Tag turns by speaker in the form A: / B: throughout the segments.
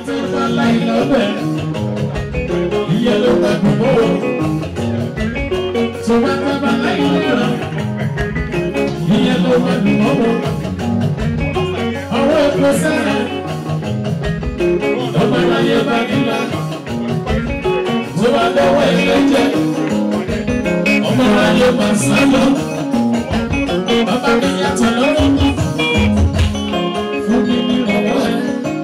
A: tó bá láì lọ́bẹ̀ ìyẹn ló bá dùn mọ́ o. tó bá tó bá láì lọ́bẹ̀ ìyẹn ló bá dùn mọ́ o. ọwọ́ epo sẹ́rẹ̀ ọmọ ìráyé bá nílá tó bá lọ́wọ́ ẹlẹ́jẹ̀ ọmọ ìráyé bá sálọ bàbá mi yàtọ̀ lọ́wọ́ fún mi ní ọwọ́ ẹ̀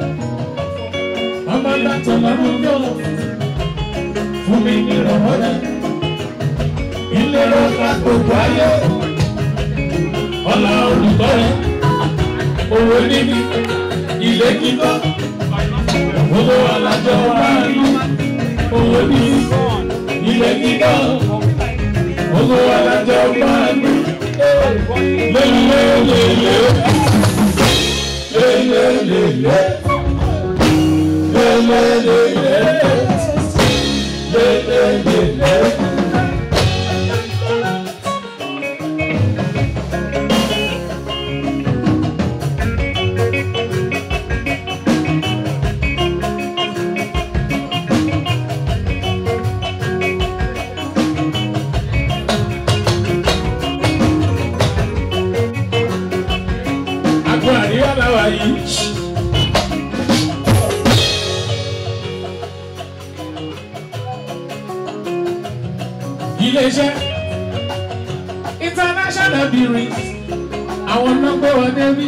A: ọmọ yàtọ̀ lọ́wọ́ yọ̀ fún mi ní ọwọ́ ẹ̀ ilé ọ̀la gbogbo ayé ọ̀la olùkọ́ ẹ̀ owó níní ilé kíkọ́ owó alájọ wáyé owó níní ilé kíkọ́ owó alájọ wáyé lélẹ́lẹ́lẹ́ lélẹ́lẹ́lẹ́ lélẹ́lẹ́lẹ́ lélẹ́lẹ́lẹ́. Àgọ́ àríwá làwà yìí. Ilé-iṣẹ́ international breweries àwọn náà gbé wọn débi.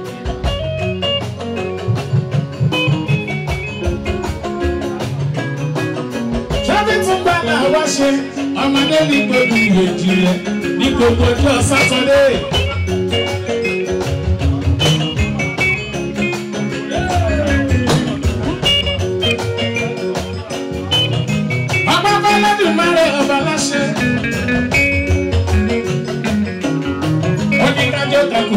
A: Ṣábí tún gbà làwa ṣe ọmọdé ní gbogbo ìyèjì rẹ̀ ní gbogbo ọjọ́ sátọ́dé. Ọba Fọlọ́dún mẹ́rẹ̀ ọba láṣẹ. Ó ní kájọ́ takò.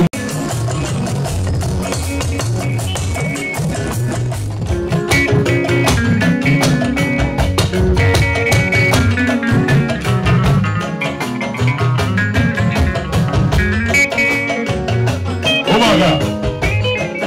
B: Oh my God.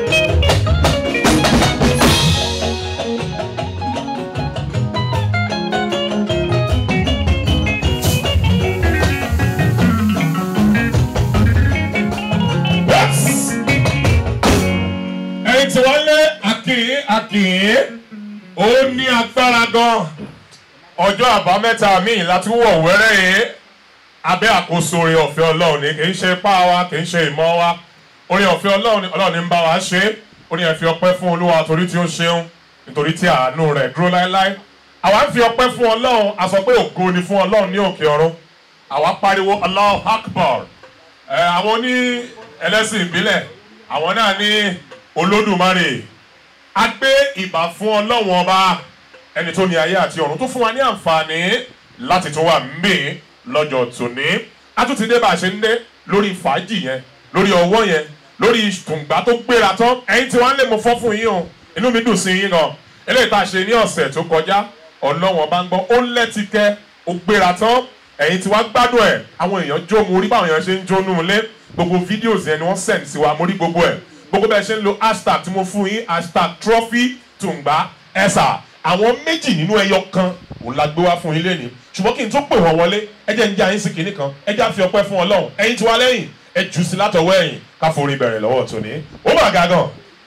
B: Yes. ẹ̀yin tí wọ́n lé akìyín akìyín ó ní agbára gan ọjọ́ àbámẹ́ta míì láti wọ̀ wẹ́rẹ́ yìí abẹ́ àkóso orin ọ̀fẹ́ ọlọ́run ni kì í ṣe ipá wa kì í ṣe ìmọ̀ wa orin ọ̀fẹ́ ọlọ́run ni ọlọ́run ní ń bá wa ṣe é orin ẹ̀ fi ọpẹ́ fún olúwa torí tí ó ṣeun nítorí tí àánú rẹ̀ dúró láéláé àwa ń fi ọpẹ́ fún ọlọ́run a sọ pé ògo ni fún ọlọ́run ní òkè ọ̀run àwa pariwo Allahu Akbar ẹ àwọn ní ẹlẹ́sìn ìbílẹ̀ àwọn náà ní olódùmarè a gbé ìbà fún ọlọ́run ọba ẹni tó ní ayé àti ọ̀run tó fún wa ní àǹfààní láti tún wà mí lọ́jọ́ tòní a tún ti dé bá a ṣe ń dé lórí fàájì yẹn lórí ọwọ́ yẹn lórí tùǹgbà tó gbéra tán ẹ̀yin tí wọ́n lè mú fọ́ fún yín o inú mi dùn sí yín gan eléyìí tá a ṣe ní ọ̀sẹ̀ tó kọjá ọlọ́wọ́n bá ń gbọ́ ó lẹ́tìkẹ́ ó gbéra tán ẹ̀yin tí wàá gbádùn ẹ̀ àwọn èèyàn jó mo rí báwọn èèyàn ṣe ń jó nù lé gbogbo fídíòs yẹn ni wọ́n send sí wa mo rí gbogbo ẹ̀ gbogbo bẹ́ẹ̀ ṣe ń lo hashtag tí mo fún yín hashtag trophy tùǹgbà ẹ̀sà àwọn méjì nínú ẹyọ kan òun la gbé wá fún yín lẹ́ni ṣùgbọ́n kí n tó pè wọ́n wọlé ẹ jẹ́ ń jẹ́ àyín sí kinní kan ẹ jẹ́ àfi ọpẹ́ fún ọlọ́run ẹ̀yin tí wá lẹ́yìn ẹ jù sí látọwọ́ ẹ̀yìn ká forí bẹ̀rẹ̀ lọ́wọ́ tòní ó mà ga gan.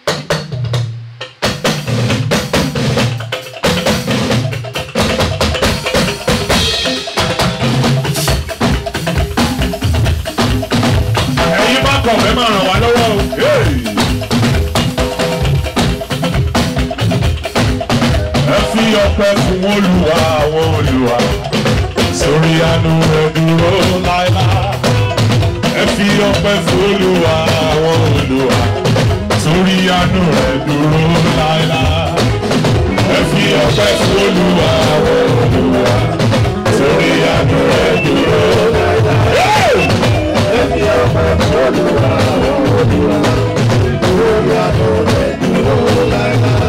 B: ẹ̀yin bá kọ̀ fẹ́ máa ràn wá lọ́wọ́ o. Hey! ẹ fi ọpẹ́ fún olúwa àwọn olúwa sórí àánú rẹ̀ dúró láéláé ẹ fi ọpẹ́ fún olúwa àwọn olúwa sórí àánú rẹ̀ dúró láéláé ẹ fi ọpẹ́ fún olúwa àwọn olúwa sórí àánú rẹ̀ dúró láéláé. ẹ fi ọpẹ́ fún olúwa àwọn olúwa sórí àánú rẹ̀ dúró láéláé.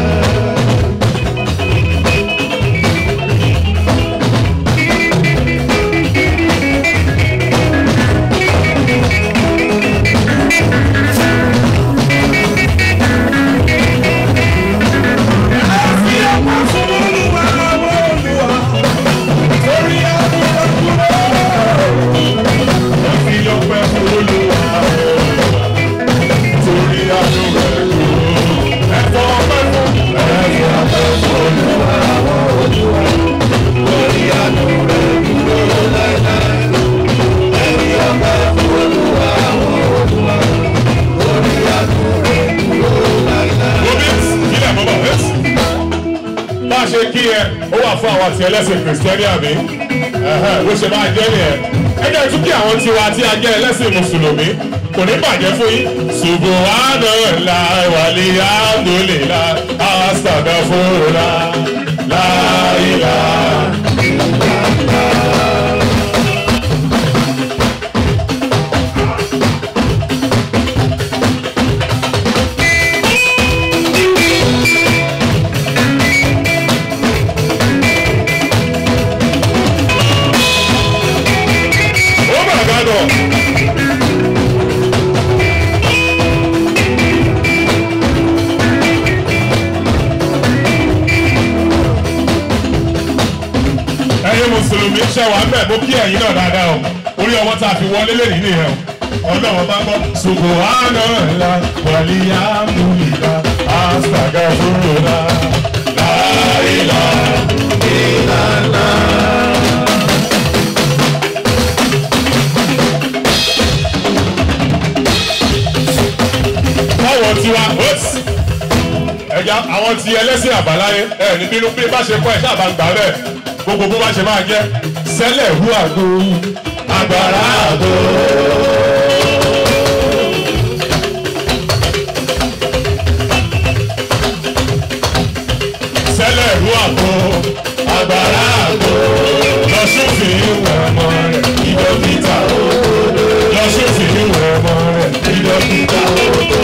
B: ṣe kí ẹ ó wà fún àwọn àti ẹlẹ́sìn kìrìsìtẹ́nì àbí Ẹ̀hẹ́n, bó ṣe máa jẹ́ nìyẹn ẹ jẹ́ tún kí àwọn tiwa tí a jẹ́ ẹlẹ́sìn mùsùlùmí kò ní bàjẹ́ fún yín subhanallah walhamdulillah astaghfirullah la ilaha. Oh my God! ẹ̀yin mùsùlùmí ṣe wà ń bẹ̀ mo kí ẹ̀yin náà dáadáa o orí ọwọ́ tá a fi wọlé lè ní nìyẹn o ọlọ́wọ́ bá gbọ́ subhanallah walhamdulillah astaghfirullah la ilaha illallah. báwọn tiwa oops ẹja àwọn ti ẹlẹ́sìn àbáláyé ẹ ní bínú bí bá ṣe kọ́ ẹ̀ ṣáàbà ń gbà rẹ̀ gbogbo bó bá ṣe máa jẹ́ sẹ́lẹ̀ hu àgbo agbára àgbo. sẹ́lẹ̀ hu àgbo agbára àgbo lọ́sùnfì ìwẹ̀ ọmọ rẹ̀ ìdókítà òkòdó lọ́sùnfì ìwẹ̀ ọmọ rẹ̀ ìdókítà òkòdó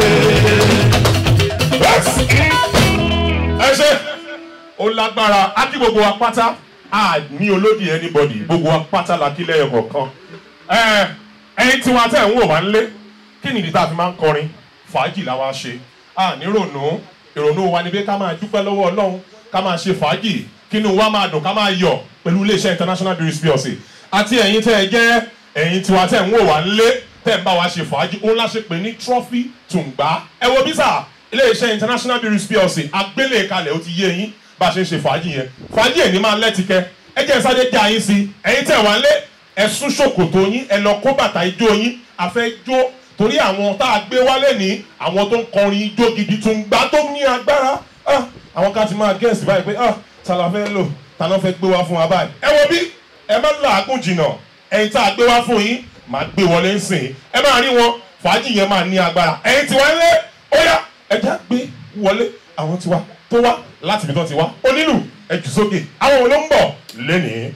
B: ẹ ṣe ó lágbára á kí gbogbo wa pátá a ní olódì anybody gbogbo wa pátá la kí lẹ́yìn kọ̀ọ̀kan ẹ ẹyin tí wọn tẹ̀ ń wò wá ń lé kí nìdí tá a fi máa ń kọrin fàájì la wá ṣe a ní rònú ìrònú wa ni pé ká máa dúpẹ́ lọ́wọ́ ọlọ́run ká máa ṣe fàájì kínú wa máa dùn ká máa yọ̀ pẹ̀lú iléeṣẹ́ international breweries plc àti ẹ̀yin tẹ́ ẹ jẹ́ ẹ̀yin tiwa tẹ̀ ń wò wá ń lé tẹ́ ń bá wa ṣe fàájì òun la ṣe pè ní trophy tùǹgbá ẹ wo bí sáà iléeṣẹ́ international breweries plc agbélé kalẹ̀ ó ti yé yín bá a ṣe ń ṣe fàájì yẹn fàájì ẹ̀ ní máa lẹ́tìkẹ́ ẹ jẹ́ sáré já yín sí ẹ̀yin tẹ̀ wá lé ẹ sún ṣòkòtò yín ẹ lọ kó bàtà ijó yín àfẹ́ jó torí àwọn tá a gbé wálé ní àwọn tó ń kọrin ijó gidi tún gbá tó ní agbára Ah, àwọn ká ti máa gẹ̀ẹ́sì báyìí pé ah, ta la fẹ́ lò ta ló fẹ́ gbé wá fún wa báyìí ẹ wo bí ẹ má làágùn jìnnà ẹ̀yin tá a gbé wá fún yín máa gbé wọlé ń sìn ẹ máa rí wọn fàájì yẹn máa ní agbára ẹ̀yin tí wọ́n lé ó yá ẹja gbé wọlé àwọn tiwa tó wá láti ibi tó ti wá onílù ẹjù sókè àwọn ló ń bọ̀ lẹ́nìí.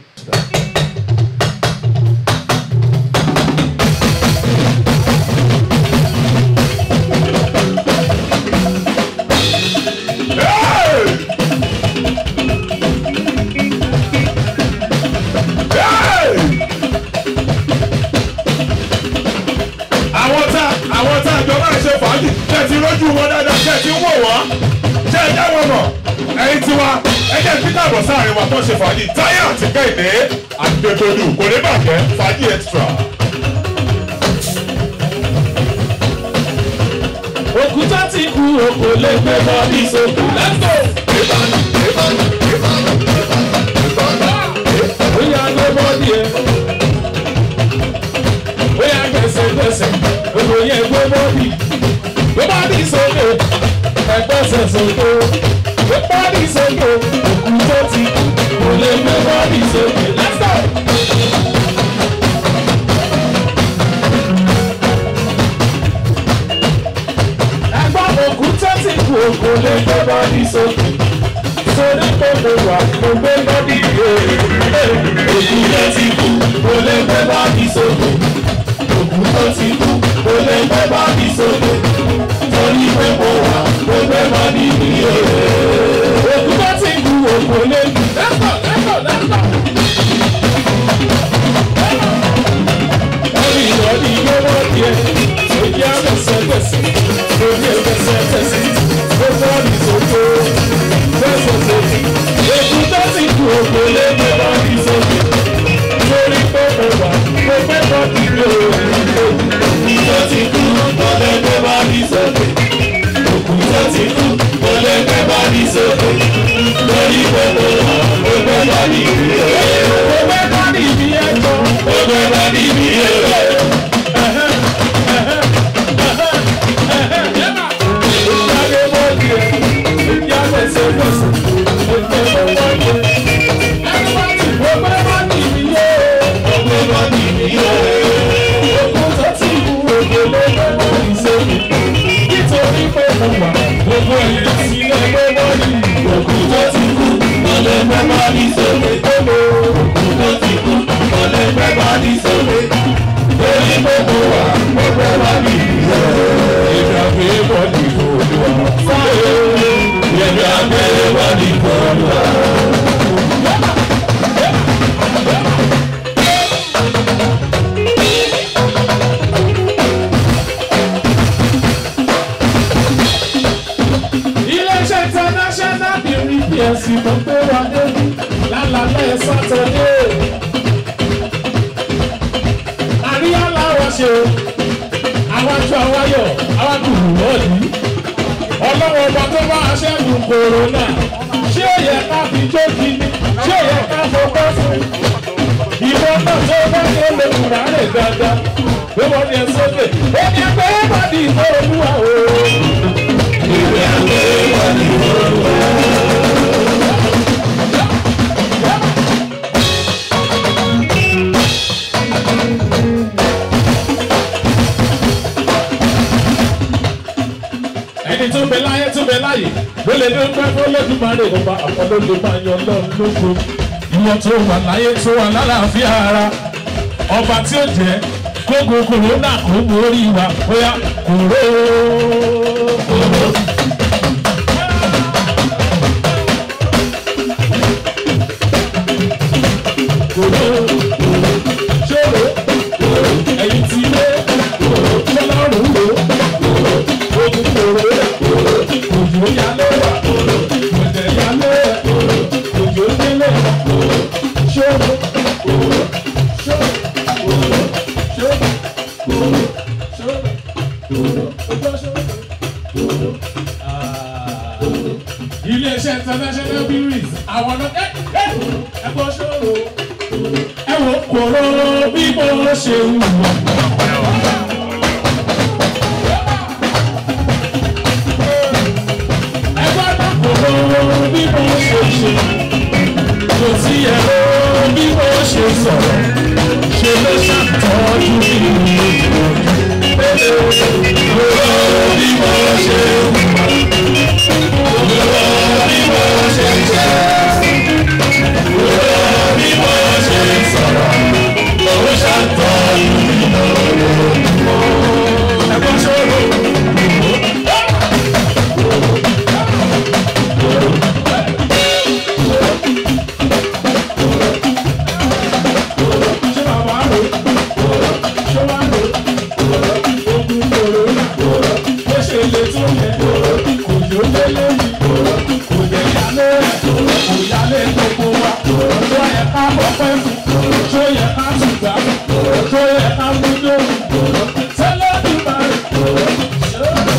B: Hey! Hey! àwọn tá àwọn tá àjọ máa ṣe fàájì ṣe ti rójú wọn dáadáa ṣe ti wò wọ́n ṣe ẹ jẹ́ wọn mọ̀ ẹ̀yin tiwa ẹ jẹ́ peter àbọ̀ sáàrin wa tó ṣe fàájì táyà àti kẹ́hìndé àgbẹ̀tọ̀dù kò ní bàjẹ́ fàájì extra.
A: òkúta ti kú òkò lè gbé bọ́ọ̀dì sókè lẹ́tọ̀. bóyá gbé bọ́ọ̀dì ẹ̀ bóyá gbẹ̀sẹ̀gbẹ̀sẹ̀ òkò yẹn gbé bọ́ọ̀dì gbé bọ́ọ̀dì sókè ẹgbẹ́sẹ̀ sókè gbé bọ́ọ̀dì sókè òkúta ti kú kò lè gbé bọ́ọ̀dì sókè lẹ́tọ̀. ẹgbọ́n òkúta ti kú òkò lè gbé bọ́ọ̀dì sókè sórí pé mo wà mo gbé bọ́ọ̀dì yé òkúta ti kú kò lè gbé bọ́ọ̀dì sókè òkúta ti kú kò lè gbé bọ́ọ̀dì sókè sórí pé mo wà mo gbé bọ́ọ̀dì yé òkúta ti kú òkò lè lẹ́tọ̀ lẹ́tọ̀ lẹ́tọ̀. Orí ìrọ̀lì yóò wọ́n díẹ̀, sójú àgbẹ̀sẹ̀gbẹ̀sẹ̀, lórí ẹgbẹ̀sẹ̀gbẹ̀sẹ̀, ó bọ́ọ̀lì sókè, gbẹ̀sẹ̀gbẹ̀sẹ̀. Èkú tó ti kú òkè lé gbé bọ́ọ̀lì sókè, lórí pé mo wà, mo gbé bọ́ọ̀lì lé òkú tó ti kú, mo lè gbé bọ́ọ̀lì sókè. Òkú tó ti kú, mo lè gbé bọ́ọ̀lì sókè, lórí pé mo wà, mo gbé bọ́ọ̀lì lé òkú. Mo gbé bọ́ọ̀lì bí ẹjọ́, mo gbé bọ́ọ̀lì bí ẹjọ́. Ìyá iléeṣẹ́ international beauty plc tó gbé wa débi lálàlẹ́ sátọ́dé. àríyá làwọn ṣe àwọn aṣọ àwáyọ̀ àwọn kùrù lọ́ọ̀dì. ọlọ́wọ́ ọba tó bá aṣẹ́gun kòrónà ṣé ó yẹ ká fi jókì ni ṣé ó yẹ ká fọwọ́ fún ìwọ náà tó bá yẹ lè kúrò rẹ̀ dáadáa pé wọ́n ní ẹ sókè èmi ẹgbẹ́ bá di ìfọ̀ olúwa o.
C: Ìwé àgbẹ̀ wà ní olúwa.
A: ẹni tó bẹ láyé tó bẹ láyé ló lè dúpẹ́ fún Olódùmarè ọba àkọlọ́ lè máa yan lọ́run lógo ìwọ tó wà láyé tó wà lálàáfíà ara ọba tí ó jẹ́ kógo kòrónà kó borí wa bóyá kòró kòró. Kòró ṣòro ẹ̀yìn tí lé ṣọlọ́run lò ogun kòró òjò yálé òjò yálé òjò délé ṣòro ṣòro ṣòro ṣòro ṣòro ṣòro. iléeṣẹ́ international breweries àwọn ọ̀nà ẹ ẹ ẹ gbọ́ ṣòro ẹ wò kòró bí mo ṣe wù wọ́n. ẹgbẹ́ dàpọ̀ bí mo ṣe ṣe kò sí ẹ̀rọ bí mo ṣe sọ̀rọ̀ ṣe ló ṣàtọ́jú mi. Ọ̀rọ̀ bí mo ṣe wà, ọ̀rọ̀ bí mo ṣe ṣe, ọ̀rọ̀ bí mo ṣe sọ̀rọ̀ ló ṣàtọ́jú mi lọ́wọ́. Ẹ̀gbọ́n ṣòro. ṣé bàbá rò ṣé wà rò ogun kòrónà bó ṣe lè tó yẹ kò yó délé mi kò yẹ yálé kò yálé gbogbo wa tó yẹ ká bọ́pẹ́ fún tó yẹ ká tùgbà tó yẹ ká múlò tẹ́lẹ̀ bí bá rẹ̀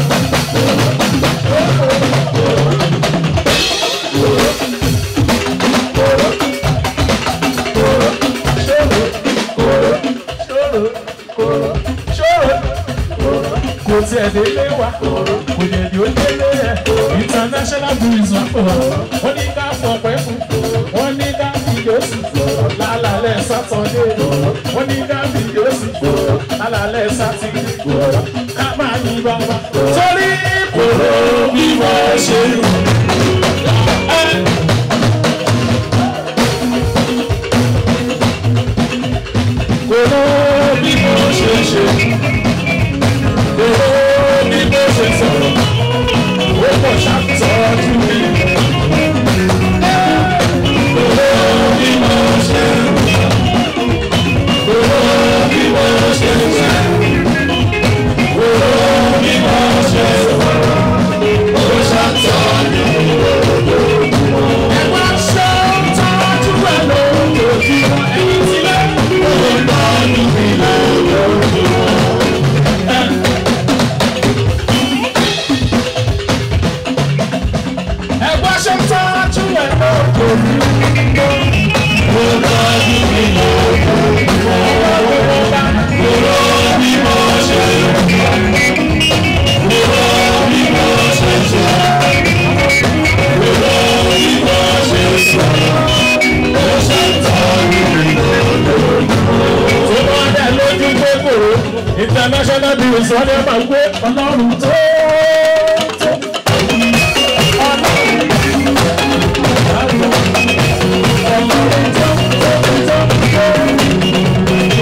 A: kò tiẹ̀ délé wa kò dẹ̀ ní ó délé yẹ international breweries wà fún wa wọ́n ní ká fọpẹ́ fún wọ́n ní ká fìdíòsì lálàálẹ̀ sátọ̀dé wọ́n ní ká fìdíòsì lálàálẹ̀ sátidé ká máa ní bàbá torí kòró bí wọ́n ṣe rù. Kòró bí wọ́n ṣe ṣe owó bí mo ṣe sọ̀rọ̀ ó pọ̀ ṣàtọ́jú mi. Owó bí mo ṣe owó bí mo ṣe ṣe owó bí mo ṣe sọ̀rọ̀ ó ṣàtọ́jú mi. Ẹ̀wá ṣe ń tọ́jú ẹ̀ lójoojúmọ́ ẹ̀yìn sílẹ̀ ó ń tọ́jú mi lójoojúmọ́. ẹgbẹ́ ṣe ń tọ́jú ẹ̀ lóko mi. Mo tọ́jú mi lóko mi. Mo rọ bí mo ṣe rọ. Mo rọ bí mo ṣe ṣe. Mo rọ bí mo ṣe sọ. Mo ṣe tọ́jú mi lóko mi. Tó bá dẹ̀ lójú pé kòró, international business wọ́n ní ẹ máa gbé ọlọ́run tó tó. Ọlọ́run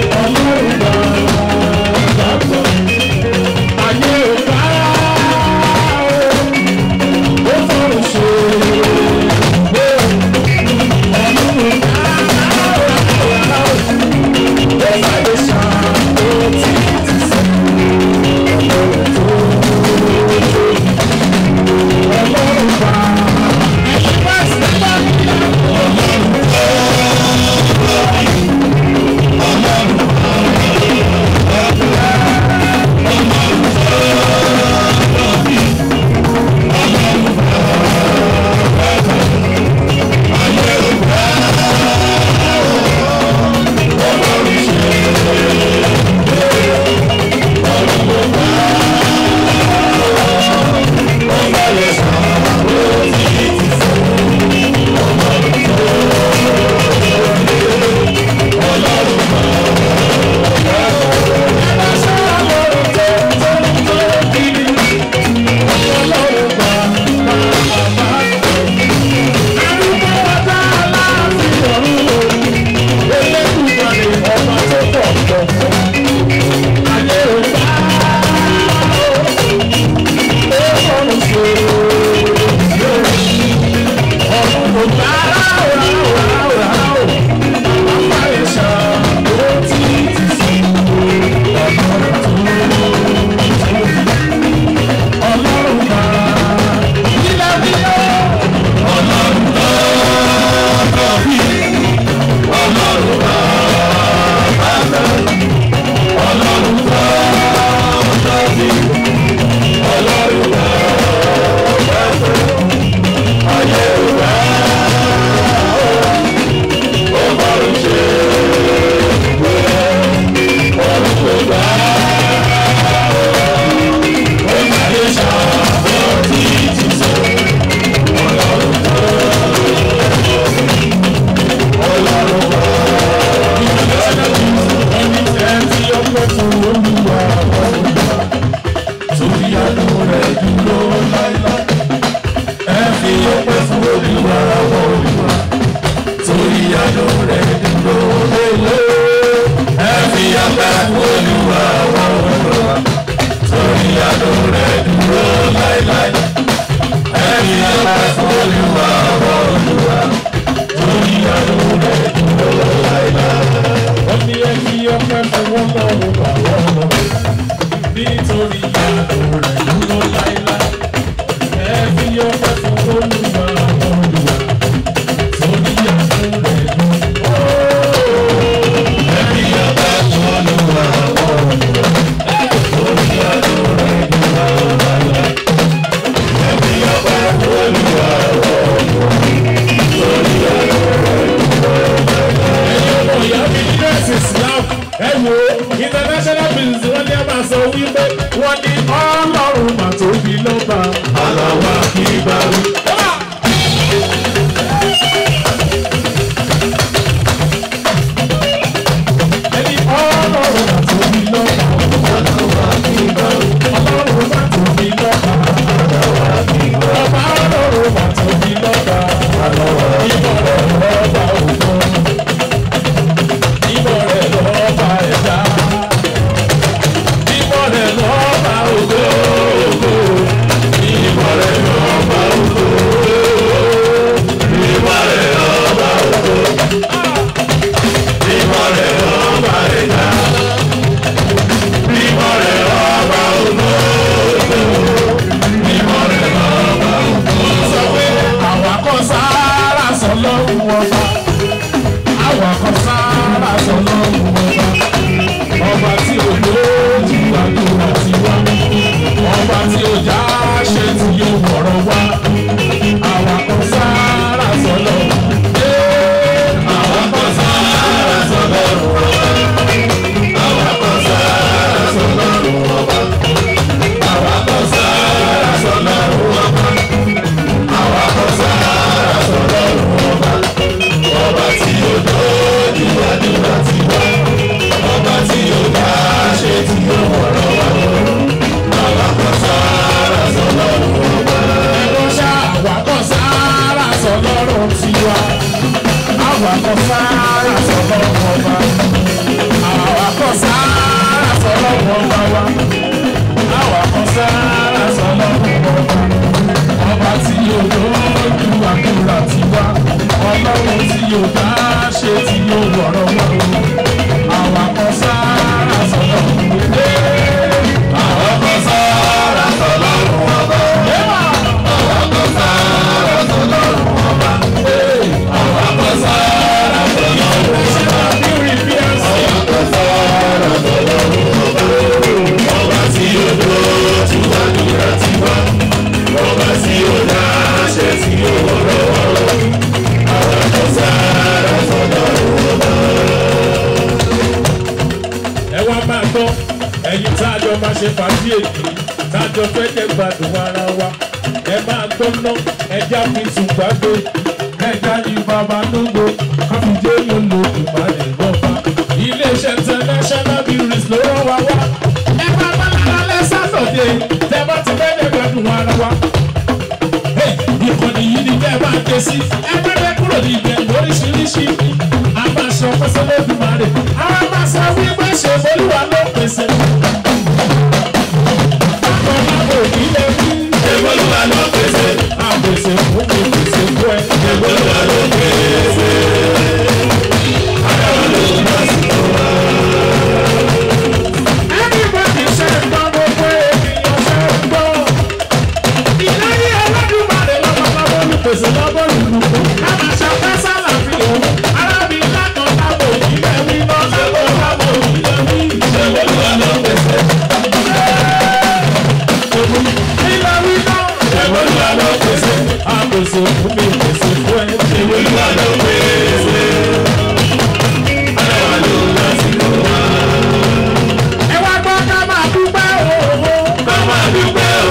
C: olúwa àwọn olúwa torí àánú rẹ̀ dúró lélẹ̀. ẹ fi ọpẹ́ fún olúwa àwọn olúwa torí àánú rẹ̀ dúró láéláé. ẹ fi ọpẹ́ fún olúwa àwọn olúwa torí àánú rẹ̀ dúró láéláé.
A: Wọ́n ní ẹ fi ọpẹ́ fún wọn lọ́rùn bàbá wọn. Nítorí àánú rẹ̀ dúró láéláé. Ẹ fi ọpẹ́ fún olúwa àwọn olùwà. Torí àánú rẹ̀ dúró.
C: ẹ fi ọpẹ́ fún olúwa àwọn olúwa torí àánú rẹ̀ dúró láéláé. ẹ fi ọpẹ́ fún olúwa àwọn olúwa torí àánú rẹ̀ dúró láéláé.
A: Ẹ̀yin ọmọ ìyá mi ní nọ́ọ̀sì Islam. Ẹ wo international business wọ́n ní a máa sọ wípé wọ́n ní ọlọ́run mà tóbi lọ́ba.
C: Aláwa kì í bá wí.
A: Ẹni ọlọ́run mà tóbi lọ́ba.
C: Aláwa kì í bá wí.
A: Ọlọ́run mà tóbi lọ́ba.
C: Aláwa kì í bá wí.
A: Ọba ọlọ́run mà tóbi lọ́ba.
C: Aláwa kì í
A: Ìmọ̀ rẹ̀ lọ́ba ògo. Ìmọ̀ rẹ̀ lọ́ba ẹ̀dá. Ìmọ̀ rẹ̀ lọ́ba ògo.
C: Ìmọ̀ rẹ̀ lọ́ba ògo. Ìmọ̀ rẹ̀ lọ́ba ògo. Ìmọ̀ rẹ̀ lọ́ba ẹ̀dá. Ìmọ̀ rẹ̀ lọ́ba ògo. Ìmọ̀ rẹ̀ lọ́ba ògo.
A: Sọ pé àwa kọ́ sáárà sọ lọ́rùn ọba. Àwa kọ́ sáárà sọ lọ́rùn ọba. Ọba tí ò lójú àdúrà ti wá. Ọba tí ò já ṣe tí yóò wọ̀rọ̀ wá. Àwa kọ́ sáárà sọ lọ́rùn.
C: Àwọn kan sára sọ lọ́rùn ọba. Àwọn kan sára sọ lọ́rùn ọba. Àwọn kan sára sọ lọ́rùn ọba. Àwọn kan sára sọ lọ́rùn ọba. Ọba tí ó lójú àdúrà ti wá. Ọba tí ó dá ṣe tí ó wọ̀rọ̀ wá. Àwọn kan sára sọ lọ́rùn ọba.
A: Ẹ̀rọ ṣá àwa kọ́ sáárà sọ lọ́rùn tiwa. Àwa kọ́ sáárà sọ lọ́rùn ọba. Àwa kọ́ sáárà sọ lọ́rùn ọba wa. Àwa kọ́ sáárà sọ lọ́rùn ọba. Ọba tí yóò lójú àdúrà tiwa. Ọlọ́run tí yóò dá ṣe tí yóò wọ̀rọ̀ wá. Àwa kọ́ sáárà sọ lọ́rùn ọba.
C: Àwọn kan sára sọ lọ́rùn ọba. Àwọn kan sára sọ lọ́rùn ọba. Àwọn kan sára sọ lọ́rùn ọba. Àwọn kan sára sọ lọ́rùn ọba. Ọba tí ó dojú àdúrà ti wá. Ọba tí ó dá ṣe tí ó wọ̀rọ̀ wọ̀rọ̀. Àwọn kan sára sọ lọ́rùn ọba.
A: ẹ wá máa gbọ́ ẹ̀yin tá a jọ máa ṣe fàájì èyí tá a jọ fẹ́ jẹ́ gbádùn ara wa ẹ máa gbọ́ ná ẹja fi tún gbàgbé ẹja ní bàbá lógo káfíńdé ló lo ìbàdàn lọ́ba iléeṣẹ́ international breweries ló rán wa wá ẹ máa bá lálẹ́ sátọ̀dé tẹ bá ti fẹ́ jẹ́ gbádùn ara wa ìkànnì yìí ni bẹ́ẹ̀ máa ké sí ẹgbẹ́rẹ́ kúrò ní ibẹ̀ lóríṣiríṣi a máa ṣe ọpẹ́sẹ́ lódùmarè a máa sọ wípé ṣe bolúwa ló pèsè. Àkọ́lábò nílé wí.
C: Olúwa ló pèsè.
A: Àpèsè fún mi pèsè fún ẹ.
C: Olúwa ló pèsè. Adáwọ̀ ló ń bá sí wa.
A: Everybody ṣe ń gbọ́ gbogbo ènìyàn ṣe ń gbọ́. Ìlérí Olódùmarè lọ́kọ̀ọ́lọ́wọ́ ní pèsè lọ́bọ̀ lùlù. A máa ṣàpẹ́ sálàfin òun. Arábì lákan lábò ìlẹ̀ wí náà lábò lábò ìlẹ̀ wí.
C: Olúwa ló pèsè.
A: Ilẹ̀ wí náà.
C: Olúwa ló pèsè.
A: Àpèsè fún mi pèsè fún ẹ.
C: Olúwa ló pèsè. Adáwọ̀ ló ń bá sí wa.
A: Ẹ wá gbọ́ ká máa dúpẹ́ òwò.
C: Ká máa dúpẹ́ o.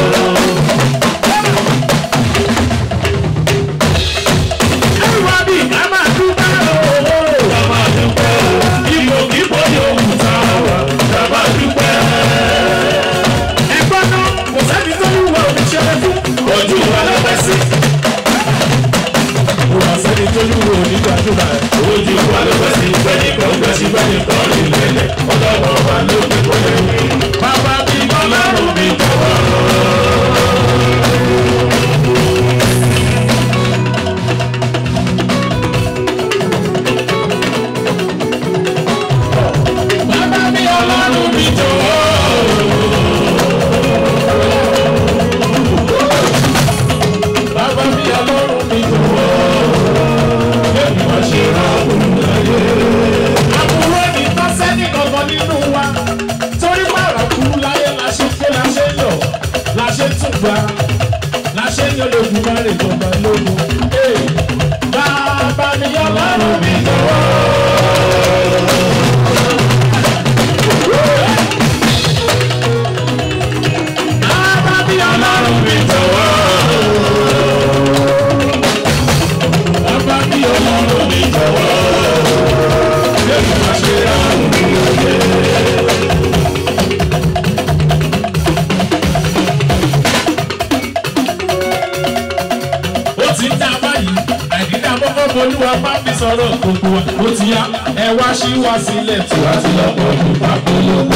A: Everybody ká máa dúpẹ́ òwò.
C: Ká máa dúpẹ́ o. Ipò kíkó yóò wù tá a wà. Ká máa dúpẹ́.
A: Ẹ̀gbọ́n náà kò sẹ́ni tó wúwo òṣèré fún.
C: Ojú wa ló pẹ́ sí.
A: bá lè jọba lógun. Bàbá mi ọlọ́run mi jọ̀wọ́. Bàbá mi ọlọ́run mi jọ̀wọ́. Bàbá mi ọlọ́run mi jọ̀wọ́. Yẹ́nì máa ṣe àrùn mi lóye. ó ti ń dá báyìí àìdílé àkọ́kọ́ bolúwa bá fi sọ̀rọ̀ gbogbo wa ó ti yá ẹ wá sí wá sílẹ̀ tí wá sí lọ́pọ̀ ọdún pápó lóko.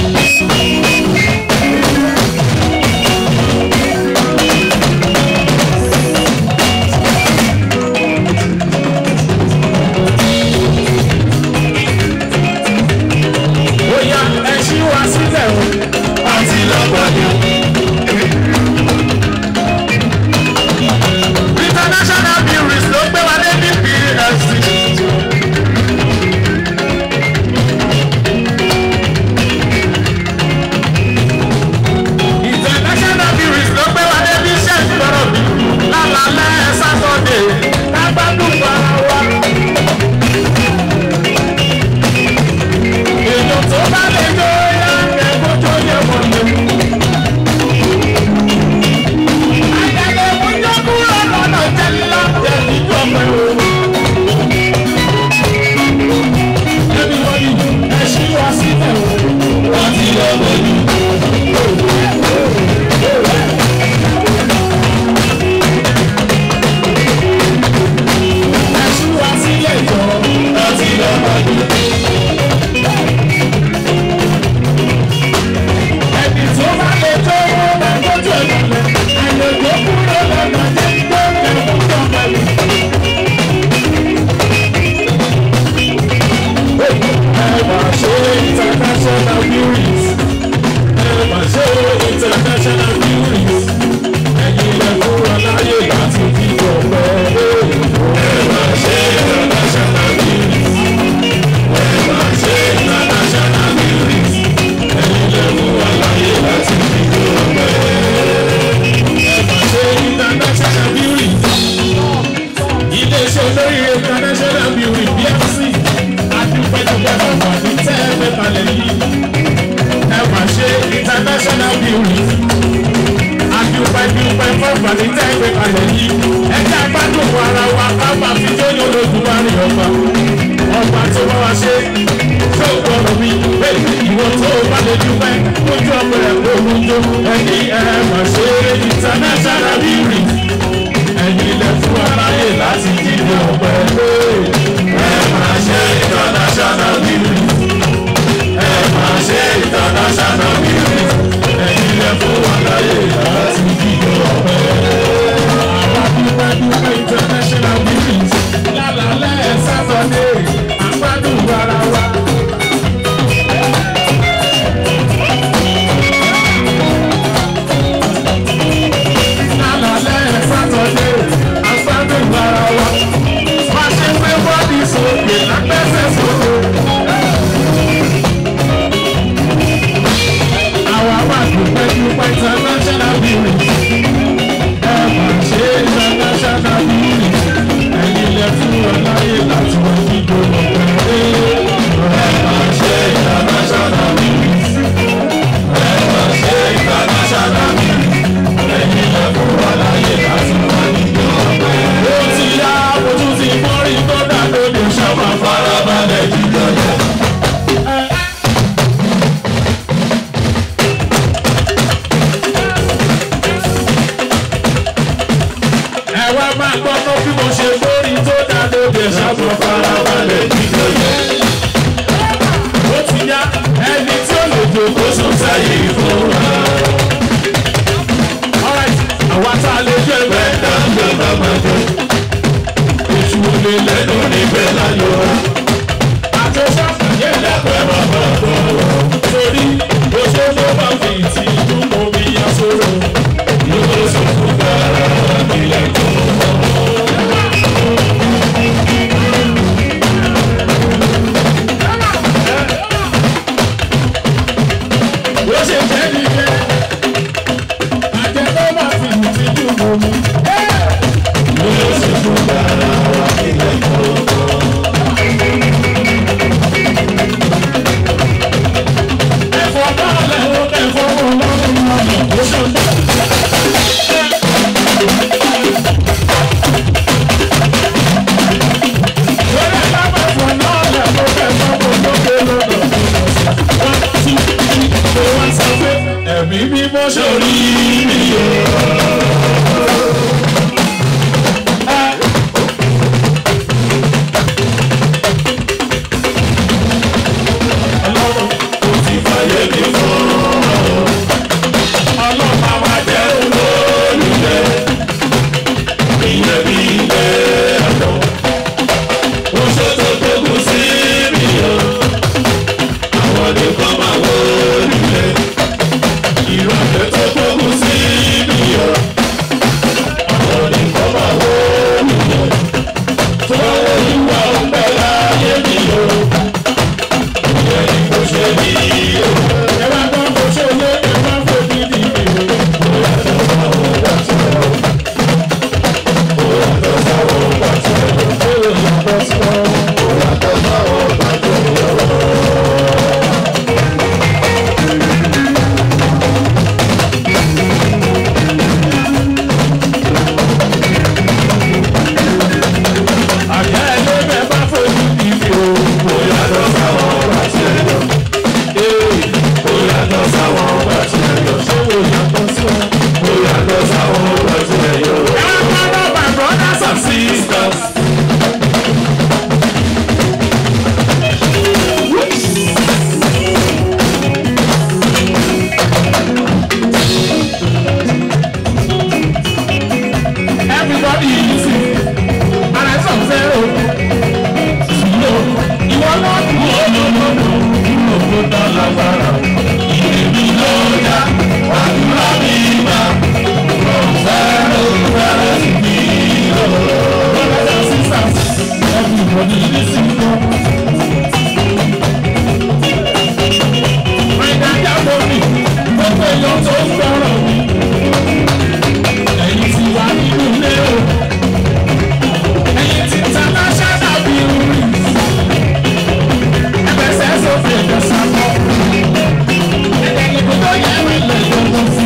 A: ó yá ẹ ṣí wá sílẹ̀ o àti lọ́pọ̀ ọdún. international breweries ló gbé wa dé ní pfc. international breweries ló gbé wa dé bí iṣẹ́ ìgbọ́rọ̀ mi lálálẹ́ sátọ́dé kágbádùn ara wa. èèyàn tó bá lè jó yá ẹ̀kọ́ tó yẹ wọlé. Ayẹyẹ oúnjẹ kúrò lọ́nà jẹ́lá jẹ́ ìjọ pẹ̀lú. Everybody, ẹ ṣí wá sílẹ̀ o. Wọ́n ti lọ lójú. Ẹ ṣí wá sílẹ̀ jọ. Wọ́n ti lọ lójú. Ẹni tó bá lè tó owó máa tọ́jú ẹ̀ lọ́lẹ̀. Àyẹ̀wò kúrò lọ́nà jẹ́ ìjọ ìjọ pẹ̀lú. Ẹ máa ṣe international viewings. Ẹ máa ṣe international viewings. Ẹ̀yin lẹ fún wa láyè láti fi ọ̀pẹ. Ẹ máa ṣe international viewings. Ẹ máa ṣe international viewings. Ẹ̀yin lẹ fún wa láyè láti fi ọ̀pẹ. Ẹ máa ṣe international viewings iléeṣẹ́ olóríire international beauty bfc adúpẹ́dúpẹ́ lọ́wọ́ ní tẹ́ẹ̀mẹ́ balẹ̀ yìí ẹ máa ṣe international beauty adúpẹ́dúpẹ́ lọ́wọ́ ní tẹ́ẹ̀mẹ́ balẹ̀ yìí ẹ jẹ́ agbádùn ara wa ká máa fi jóyún olódùmarè ọba ọba tó bá wa ṣe tó gbọ́dọ̀ mi ìwọ tó bá lè dúpẹ́ ojú ọmọ rẹ̀ kó mú jó ẹni ẹ máa ṣe international beauty ẹ̀yin lẹ fún aráyè láti jíde ọ̀pẹ lé. ẹ máa ṣe international beauty. ẹ máa ṣe international beauty. ẹ̀yin lẹ fún aráyè láti jíde ọ̀pẹ. àwa dúpẹ́ dúpẹ́ international beauty. lálàálẹ̀ sátọ̀dé àgbádùn ara wa. lálàálẹ̀ sátọ̀dé àgbádùn ara wa. má ṣe pé bọ́ọ̀dì sókè lágbẹ́sẹ̀ sókè. àwa wà dúpẹ́ dúpẹ́ international beauty. ẹ mà ṣe international beauty. ẹ̀yin lẹ fún wa láyè láti wọ dídò lọ́pẹ́. ẹ mà ṣe international beauty. ẹ mà ṣe international beauty. ẹ̀yin lẹ fún wa láyè láti wọ dídò lọ́pẹ́. ó ti yá ojú ti mọ́rí tó dá lóde ṣàmà farabalẹ̀ jíjọ yẹn. ẹ wá máa gbọ́dọ̀ bí mo ṣe lórí tó dá lóde ṣàmà farabalẹ̀ jíjọ yẹn. ó ti yá ẹni tí ó lè jòkó sùn sáyé fún wa. Alright, àwa tá a lè jẹ́ bẹ́ẹ̀ dáńgbé bàbá jẹ́. Èṣù lè lẹ́nu níbẹ̀ láyọ̀ wa. Àjọṣe àfàyè lẹ́pẹ́ bàbá bọ̀. Torí oṣù tó bá fi ti dúró bí aṣọ́rò. Yóò sọ fún bàrà ilẹ̀ tó mọ̀. Ó ṣe jẹ́ nìyẹn. Àjẹ́ tó bá fi ti dúró mi.
C: bí ilé ẹ̀kọ́. Oṣó tó gbógun sí mi o. Àwọn nìkan máa wó nílé. Ìrọ̀lẹ́ tó gbógun sí mi o. Àwọn nìkan máa wó nílé. Fọwọ́ ìwà ọ̀pẹ láyé mi o. Ìyẹn ni kò ṣe ní o.
A: ẹ bá gbọ́ bó ṣe lé ẹ bá fojú di mi o. àjẹ́ ẹgbẹ́ bẹ́ẹ̀ bá fojú di mi o.
C: Ó yàtọ̀ sáwọn ọgbà tí ẹ yọ. Ó yàtọ̀ sáwọn ọgbà tí ẹ yọ.
A: ṣé wo yàtọ̀ sí ọ.
C: Ó yàtọ̀ sáwọn ọgbà tí ẹ yọ.
A: ẹ wá gbọ́ bọ́ my brothers and sisters. everybody listen ara ẹ̀ sọ̀rọ̀ fẹ́ o. Ìlò ìwọ náà kú olólùmọ̀ kúrò kó dán lágbára.
C: Ìrèmí ló yá, àdúrà mi gbà. From zero zero to zero.
A: Brothers and sisters, everybody listen o. My dada mọ̀ mi, gbogbo èèyàn tó ń gbọ́rọ̀ mi. Ẹ̀yin ti wà nínú ilé o. Ẹ̀yin ti international building. Ẹgbẹ́sẹ̀ sófin ẹ̀jẹ̀ sábọ̀. Ẹ̀jẹ̀ níbi tó yẹ ẹ̀rọ ilẹ̀ ìjọba sí.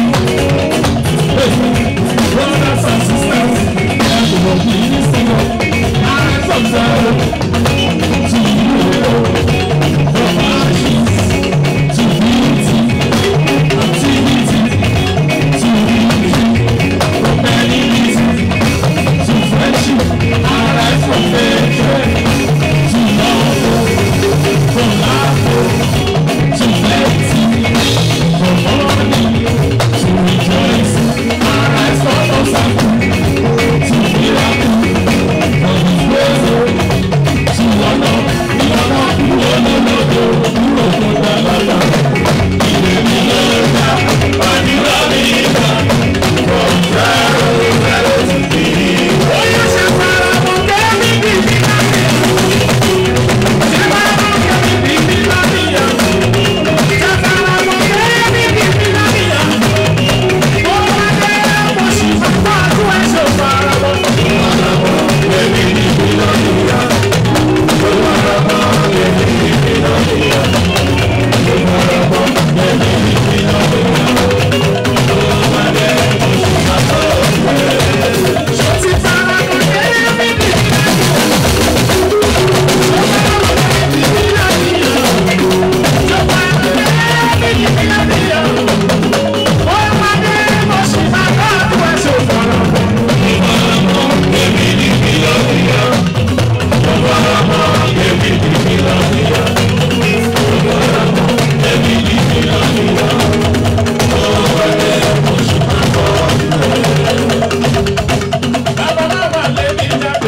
A: Brothers and sisters, everybody listen o. Ara sọ̀tẹ̀ o. To you o. From ashes to beauty, activity to beauty, from enmity to friendship, arise from hatred to love, from laughter to plenty, from mourning to rejoicing, arise from obstacle to miracle, from disgrace to honor, ìyọ̀nà kúrò lọ́lọ́dọ̀ kúrò tó dá lára.
C: Ìrèmí ló yá, àdúrà mi gbà. From zero zero to zero.
A: Ó yẹ ṣe fara mọ́ kẹ́mi bíbí láti ṣe fara mọ́ kẹ́mi bíbí láti yàn. Ṣe fara mọ́ kẹ́mi bíbí láti yàn. Ó wá dé mo sì máa bá a tún ẹ̀ ṣe fara mọ́.
C: Èmi ni mi lọ níyà. Ó wàrà mọ́ èmi ni mi lọ níyà. Ó wàrà mọ́ èmi ni mi lọ níyà. Ó wà dé oṣù màtọ́ ọ̀gbẹ́.
A: Ṣé ti fara mọ́ kẹ́mi bíbí láti yàn? Ṣé fara mọ́ kẹ́mi bíbí láti yàn? Ṣé fara mọ́ kẹ́mi bíbí láti yàn? Ó wá dé mo sì máa bá a tún ẹ̀ ṣe fara mọ́.
C: Èmi ni mi lọ níyà. Ó wàrà mọ́ èmi ni mi lọ níyà. Ó wàrà mọ́ èmi ni mi lọ níyà. Ó wà dé oṣù màtọ́ ọ̀gbẹ́.
A: Bàbá bàbá lé mi jáde.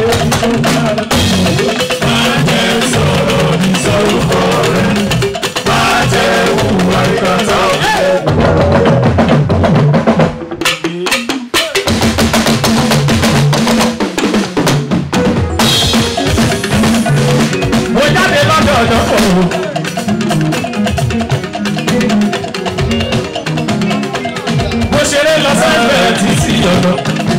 C: Má jẹ́ sọ̀rọ̀ ní sórúkọ rẹ̀. Má jẹ́ hùwà ìkàtà ọ̀fẹ́.
A: Mo jáde lọ́dọ̀ ọ̀dọ́ òru. Mo ṣeré lọ sẹ́gbẹ̀ẹ́ títí ọ̀dọ́.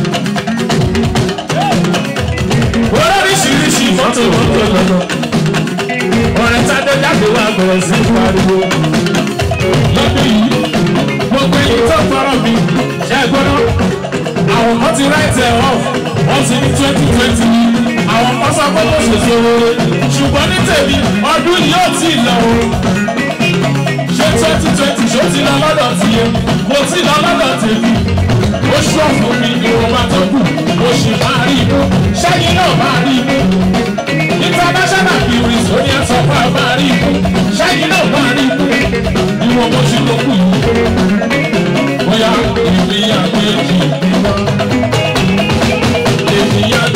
A: Oríṣiríṣi mọ́tò mọ́tò lọ́dọ̀. Ọ̀rẹ́ Tádé jáde wá bẹ̀rẹ̀ sí í pariwo. Lọ́dún yìí, gbogbo èyí tó fọ́rọ̀ mi ṣe é gbọ́dọ̀. Àwọn kan ti write ẹ̀ off, wọ́n ti ní twenty twenty àwọn kan sọ pé kò ṣèṣe rere ṣùgbọ́n ní tèmi ọdún yìí yóò tí ì lọ o ṣé twenty twenty ṣó ti lọ lọ́dọ̀ tiẹ̀ kò tí ì lọ lọ́dọ̀ tèmi ó ṣọ̀fù mi ni mo máa tó kù mo sì máa rí ibú ṣẹ́yìn náà máa rí ibú international viewers ó ní ẹ̀sọ́ fún ẹ máa rí ibú ṣẹ́yìn náà máa rí ibú ìwọ̀n mo ṣe ló kù yìí bóyá ìrìn àgbẹ̀ yìí wá ènìyàn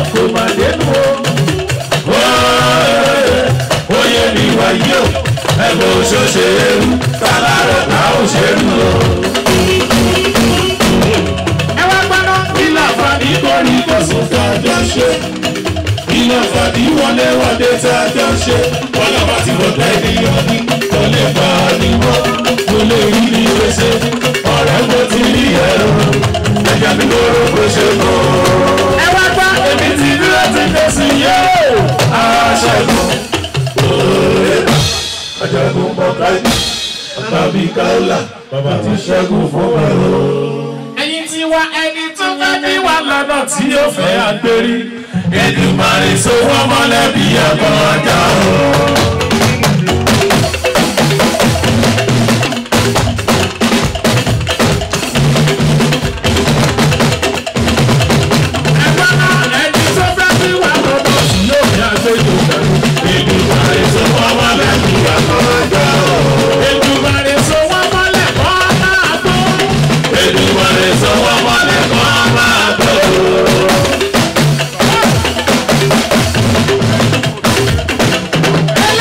C: kò má dénú o. Oyè mi wáyé o, ẹ̀bùn òṣòṣè eru, tálárọ̀ ká òṣèlú o. Ẹ wá gbọ́dọ̀ kí láǹfààní kórì kò sùn tá a jọ ṣe. Kí láǹfààní wọlé wọlé tá a jọ ṣe. Wọ́n lọ́ bá ti bọ̀ tẹ́lẹ̀ ní kò lè bá a ní mọ́. Kò lè rí ní gbèsè, ọ̀rẹ́ mo ti rí ẹ̀rọ. Ẹ̀jẹ̀ mi lóró kò ṣe mọ́. Ẹ wá gbọ́ èmi ti dúró ti fèsì yóò. Aṣẹ́gun òòrè ajagun bọ̀káì. Bàbí Káólà, bàbá ti ṣẹ́gun fún ẹ̀rọ.
A: ẹ̀yin ti wá ẹni tó fẹ́ bí wà lọ́nà tí ó fẹ́ àgbérí.
C: Èdùmàrè so wọ́n mọ́lẹ̀ bí ẹ̀kọ́ ọjà o.
A: ẹgbẹ́ náà ẹni tó fẹ́ bí wà lọ́nà tí ó fẹ́ àgbérí.
C: Èdùmàrè so wọ́n mọ́lẹ̀ bí ẹ̀kọ́ ọjà o.
A: Èdùmàrè so wọ́n mọ́lẹ̀ kọ́ máa gbó.
C: Èdùmàrè so wọ́n mọ́lẹ̀ kọ́ máa gbọ́ o.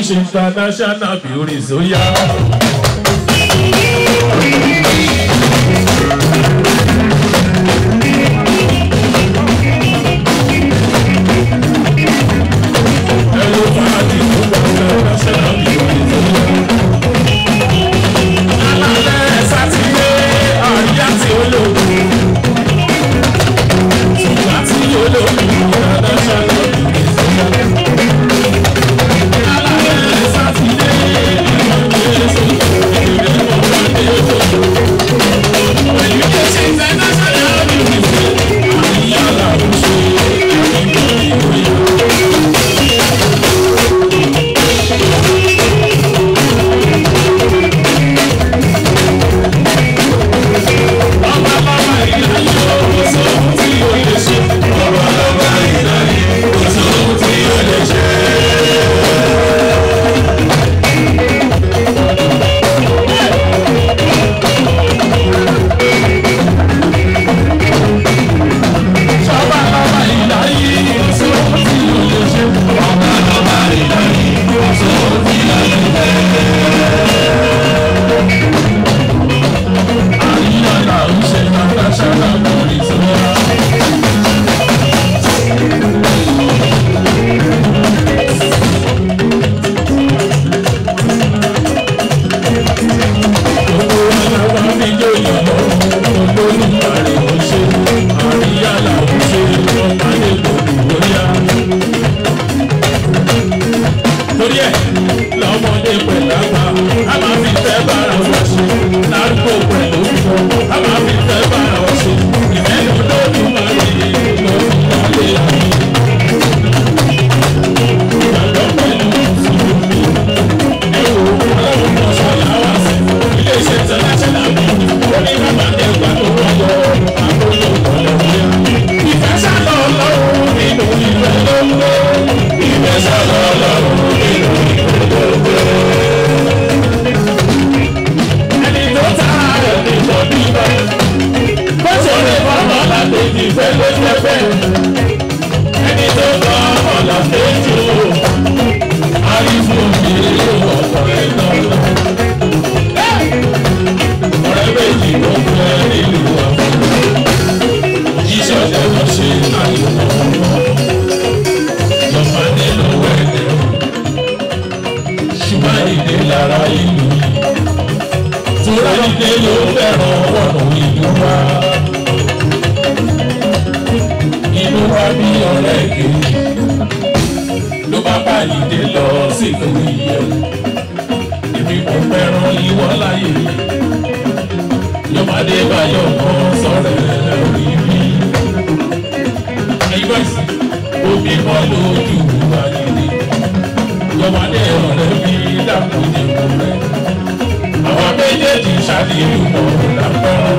A: ṣe international beauty sóyá. ẹ̀rọ fàájì tó gba international beauty sóyá. alálẹ̀ sátidé àríyá tí ó lò ṣùgbọ́n tí ó lò international beauty sóyá. alálẹ̀ sátidé ìrọ̀lẹ́ sóyá. Pẹ̀lú ìṣe international beauty sóyá. àríyá làwọn ṣe àríyá ìròyìn. torí ẹ lọmọdé pẹ̀lú àgbà a máa fi fẹ́ bára wọn ṣe lárúgbó pẹ̀lú òfin a máa fi fẹ́ bára wọn ṣe ìfẹ́ ló lórí máa rí lórí ìyáálé àmì. ìgbàgbọ́ pẹ̀lú mùsùlùmí ẹ̀wò ọlọ́run kan ṣọlá wá sí iléeṣẹ́ international mi ó ní bàbá ẹgbà tó wáyọ àkókò ọ̀lẹ́wọ̀n yá. ìfẹ́ sálọ ọlọ́run nínú ìfẹ́ ló ń gbé ìfẹ́ sálọ ọlọ́run nínú ìfẹ́ ló ń gbé. ẹni tó ta ẹni tó bíbá bó ṣe lè fọmọ làkejì ìfẹ́ ló jẹ́ bẹ́ẹ̀. ẹni tó tọ́ ọmọ làkejì o àrífò mi ọ̀pọ̀ ẹ̀ lọ́la. ọ̀rẹ́ méjì ló ń bẹ nílùú àwọn iṣẹ́ ọ̀dẹ̀ lọ ṣe àyẹ̀wò lọ́mọ nílò ẹ̀dẹ̀ ṣùgbọ́n ìdè lára ìlú tóra ìdè ló fẹ́ràn wọ̀nà ìlú wa inú wa bí ọ̀rẹ́ kejì ló bá bá ìdè lọ sílùú ìyẹn èmi kò fẹ́ràn ìwọ láyé yọmọdé báyọ̀ kan sọ̀rọ̀ ẹ̀ lórí mi ẹgbẹ́ sí omi mọ́ lójú ayé yọmọdé ọ̀rẹ́ mi dàpọ̀ nínú rẹ̀ àwọn méjèèjì ṣàdéhùn mọ́ lápẹ́rọ́.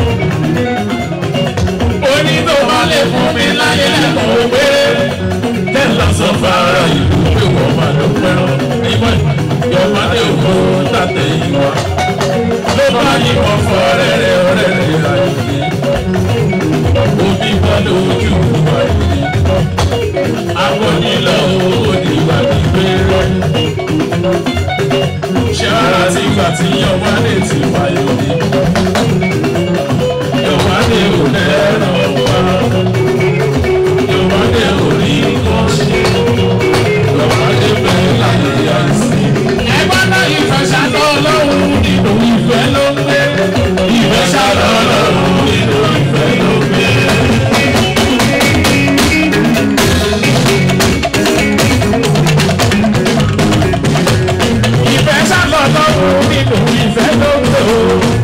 A: oní tó bá lè fún mi láyé lẹ́kọ̀ọ́ péré tẹ́lá sọ fara ìlú pé wọ́n máa lọ pẹ́rọ́ nígbà yọmọdé òkú tàtẹ̀ ìwà ló bá yìnbọn fọ rẹ́rẹ́ rẹ́rẹ́ ayé omi mọ́ lójú ayé akọnilọ òde wà nígbè rẹ. ṣé ara ti gbà tí yọ̀wádé ti wáyé òde? yọ̀wádé ò lẹ́rọ̀ wá. yọ̀wádé ò rí nǹkan ṣe. yọ̀wádé bẹ́ẹ̀ láyé àìsí. ẹgbẹ́ náà ìfẹ́ ṣàtọ̀ ọlọ́run nínú ìfẹ́ ló ń gbé. ìfẹ́ ṣàtọ̀ ọlọ́run nínú ìfẹ́ ló ń gbé. ìfẹ́ sálọ lọ́rùn nínú ìfẹ́ ló ń lò ó.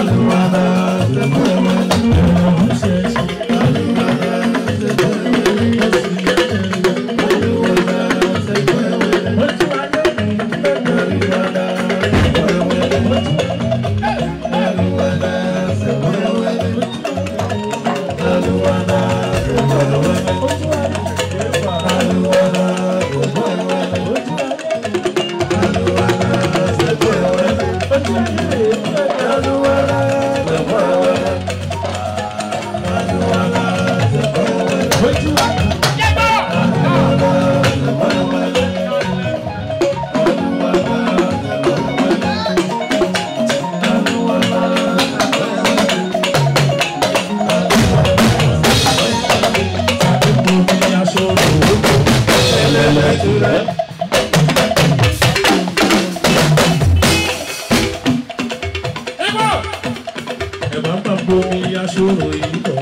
A: Ẹ máa ń bá bomi aṣọ òyìn bọ̀.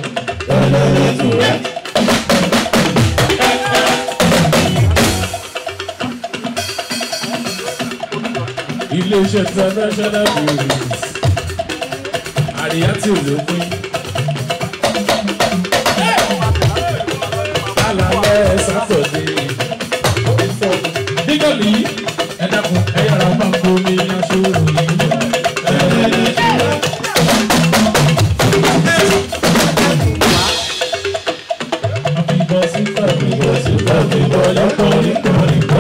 A: Ilé-iṣẹ́ international breweries. Àríyá tí ò lópin. Alálẹ̀ Sátọ̀dé. Dígọ̀lì ẹ dákun ẹ yára bá bomi aṣọ òyìn bọ̀. Àbíbọ̀ sí fàbíbọ̀ sí fàbíbọ̀ lọ́kọ̀ nípa nípa.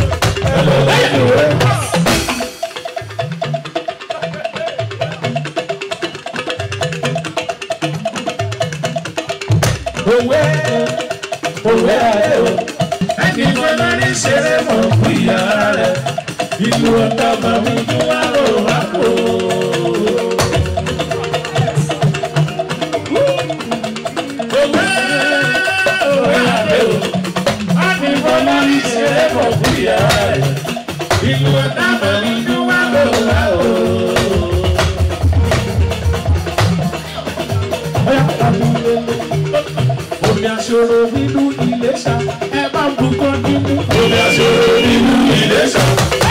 A: Òwe òwe ayé o, ẹni tó bá ní ṣeré mọ̀ fún ìyá rẹ̀. Ìlú ọ̀tá bàbá ojú wa rò wá kó. Òwe òwe ayé o, ẹni tó bá ní ṣeré mọ̀ fún ìyá rẹ̀. Ìlú ọ̀tá bàbá ojú wa rò wá kó. Omi aṣọ́rò nínú Iléṣà, ẹ bá ń bukọ́ nínú. Omi aṣọ́rò nínú Iléṣà.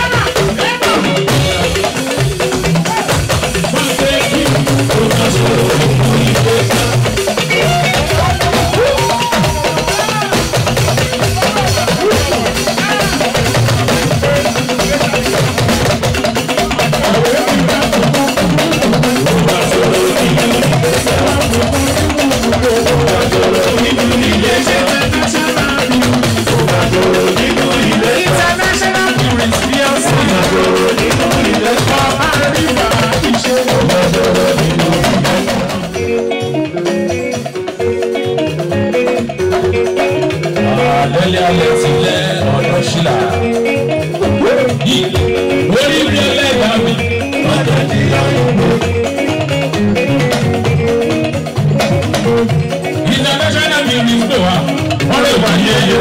A: International tourist PLC. Ọba Rìbá ìṣe.
C: Àlẹ́lẹ́ alẹ́ tilẹ̀ ọ̀dọ̀ ṣílà. Orí mi ẹlẹ́dàá mi, ọ̀dọ̀ di àyọ̀mọ́. International music pè wá, wọ́n lè wá yẹyẹ.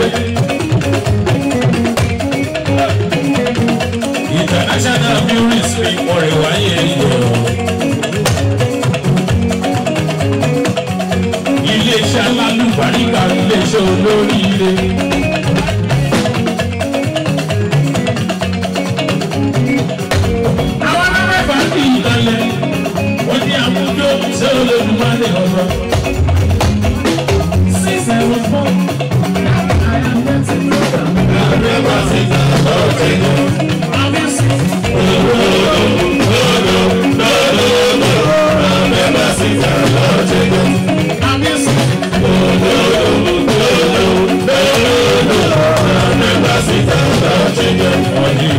C: International music pè wọ́n lè wá yẹyẹ. Ilé-iṣẹ́ alálùbáríkà, ilé-iṣẹ́ olóríire. àwọn alábẹ́fà kì í lọlẹ̀ wọ́n ní àmújó ṣé olódùmarè ọ̀rọ̀. six zero four I am getting older. Àbẹ̀wò ti ta lọ́ọ̀tì lọ. Àbí sí. Àbẹ̀wò ti ta lọ́ọ̀tì lọ. Àbí sí. Àbẹ̀wò ti ta lọ́ọ̀tì lọ. Ọdún.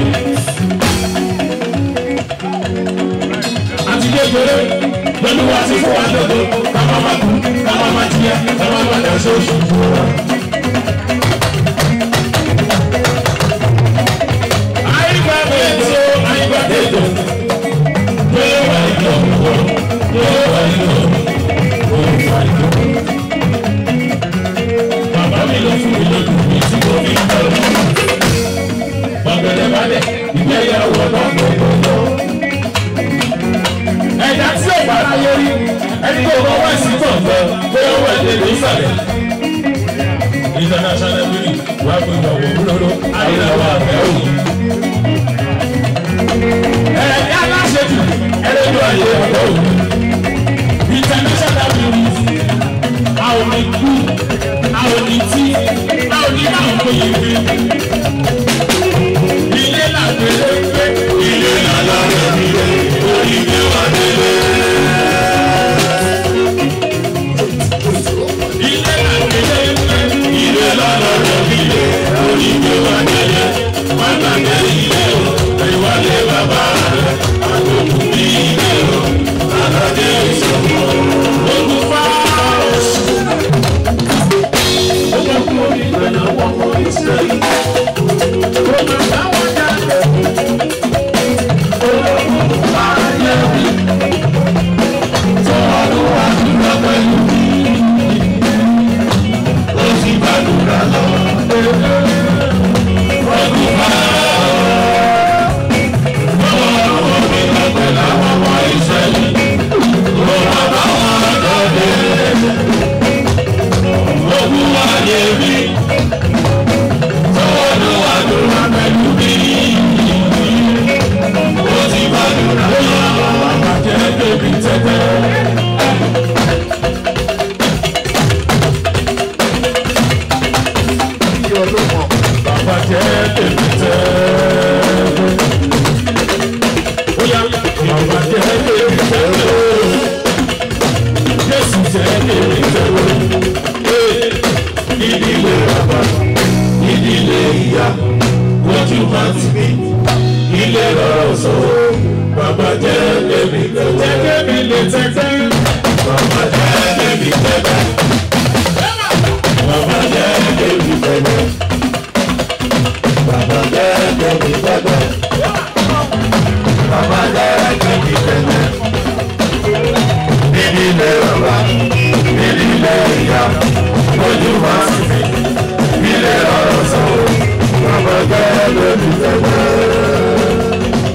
C: àti kékeré pẹ̀lú wá sí fún wa lọ́dọ̀ káma má kú káma má tiẹ̀ káma má dà sóṣù fún wa. àyíká bèèso àyíká tètò yóò wá ìjọ wọ yóò wá ìjọ yóò wá ìjọ. bàbá mi ló fún mi lójú mi tí mo fi ń bọ̀. bọ̀gẹ̀dẹ̀ balẹ̀ ìgbéyàwó náà gbogbo ẹ̀dá tí ò bá ráyé rí ẹni tó kọ́ wá sí gbọ̀ngàn pé ó wẹ̀ lè ní ìsàlẹ̀. international beauty wàá pé ìjọba òwúrọ̀ àdínàwó àfẹ́ òyìn. ẹ̀ẹ́dá aláṣẹ jù ẹlẹ́dọ̀ ayé ọ̀dọ́ òyìn.
A: lè tẹ́tẹ́.
C: Bàbá jẹ́ débi tẹ́tẹ́. Bàbá jẹ́ débi tẹ́tẹ́. Bàbá jẹ́ débi tẹ́tẹ́. Bàbá jẹ́ débi tẹ́tẹ́. Níbi ilé bàbá, níbi ilé ìyá, ojú wa sì fi. Ilé ọ̀rọ̀ sọ̀rọ̀, bàbá jẹ́ débi tẹ́tẹ́.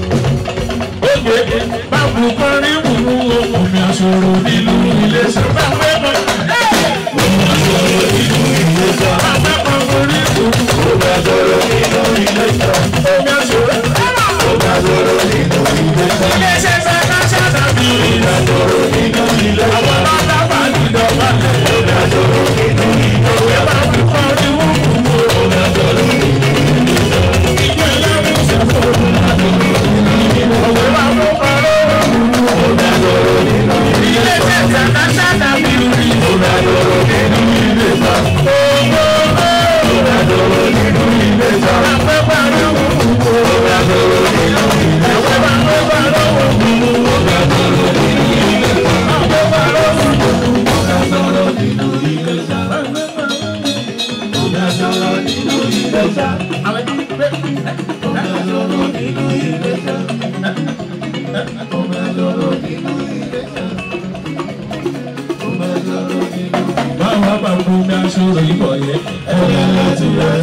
A: Báwo kọrin wùrú omi àṣòro nínú ilé ṣe bá fẹ́ bọ̀? Omi àṣòro nínú ilé ṣe bá fẹ́ bọ̀ orí wùrú.
C: Omi àṣòro nínú ilé ìjọ.
A: Omi àṣòro.
C: Omi àṣòro nínú ilé ìjọ.
A: Ilé iṣẹ́ fẹ́ ká ṣàdàbí.
C: Omi àṣòro nínú ilé ìjọ.
A: Àwọn bàbá wà nínú ọ̀bàlẹ̀.
C: Omi àṣòro nínú ilé ìjọ.
A: Báwo kọrin wùrú omi àṣòro nínú ilé ṣe. Ìjọ ìlànà ìṣẹ̀fọ́. Òwe wà fún kọrin wùrú.
C: Omi àṣòro nínú ilé ìjọ.
A: Ilé iṣẹ́ fẹ́ ká ṣàdàbí.
C: Omi àṣòro nínú ilé ìjọ. Omi àṣòro nínú ilé ìjọ.
A: Àfẹ́ parí wùrú.
C: Omi àṣòro nínú ilé ìjọ.
A: Ẹ̀wẹ̀ bá fẹ́ parí wùrú.
C: Omi àṣòro nínú ilé ìjọ.
A: Àfẹ́ parí wùrú.
C: Omi àṣòro nínú ilé ìjọ. Omi àṣòro nínú ilé ìjọ.
A: Àwọn ẹni pé
C: Omi àṣòro nínú ilé ìjọ. Omi àṣòro nínú ilé ìjọ. Omi àṣòro nínú
A: báwa bá gbó ní aṣọ́rò ìbọ̀ yẹn.
C: ẹ̀yẹ láti rẹ̀.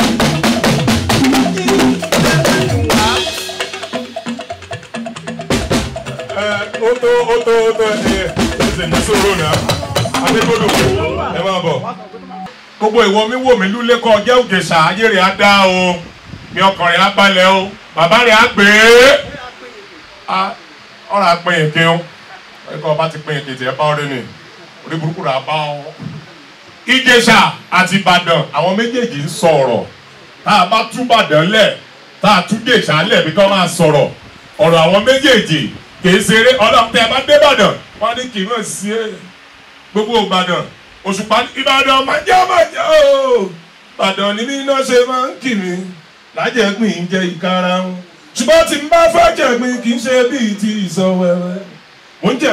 B: ó tó ó tó ó tó ẹ ẹ ní sòrò náà adégbòdò ẹ máa bọ̀. gbogbo ìwọ mi wò mí lúlé kọ jẹ́ òjèṣà ayé rẹ̀ á dá o mi ọkàn rẹ̀ á balẹ̀ o bàbá rẹ̀ á gbé e ọ̀rọ̀ àpín èké o ẹ̀kọ́ ọba ti pín èké tí ẹ bá ọ̀rẹ́ ni orí burúkú rẹ̀ á bá ọ. ìjẹ̀ṣà àti ìbàdàn àwọn méjèèjì ń sọ̀rọ̀ tá a bá tú ìbàdàn lẹ̀ tá a tú jẹ̀ṣà lẹ̀ bí kò máa sọ̀rọ̀ ọ̀rọ̀ àwọn méjèèjì kì í ṣeré ọlọ́run tẹ́ ẹ bá dé ìbàdàn wọ́n ní kì í mọ̀ sí ẹ gbogbo ìbàdàn òṣùpá ìbàdàn máa jẹ́ máa jẹ́ o ìbàdàn ní bí iná ṣe máa ń kì mí lájẹ̀gbìn ń jẹ ìkarahun ṣùgbọ́n tí n bá fẹ́ jẹ̀gbìn kì í ṣe bíi ti ìsọwẹ́wẹ́ mo ń jẹ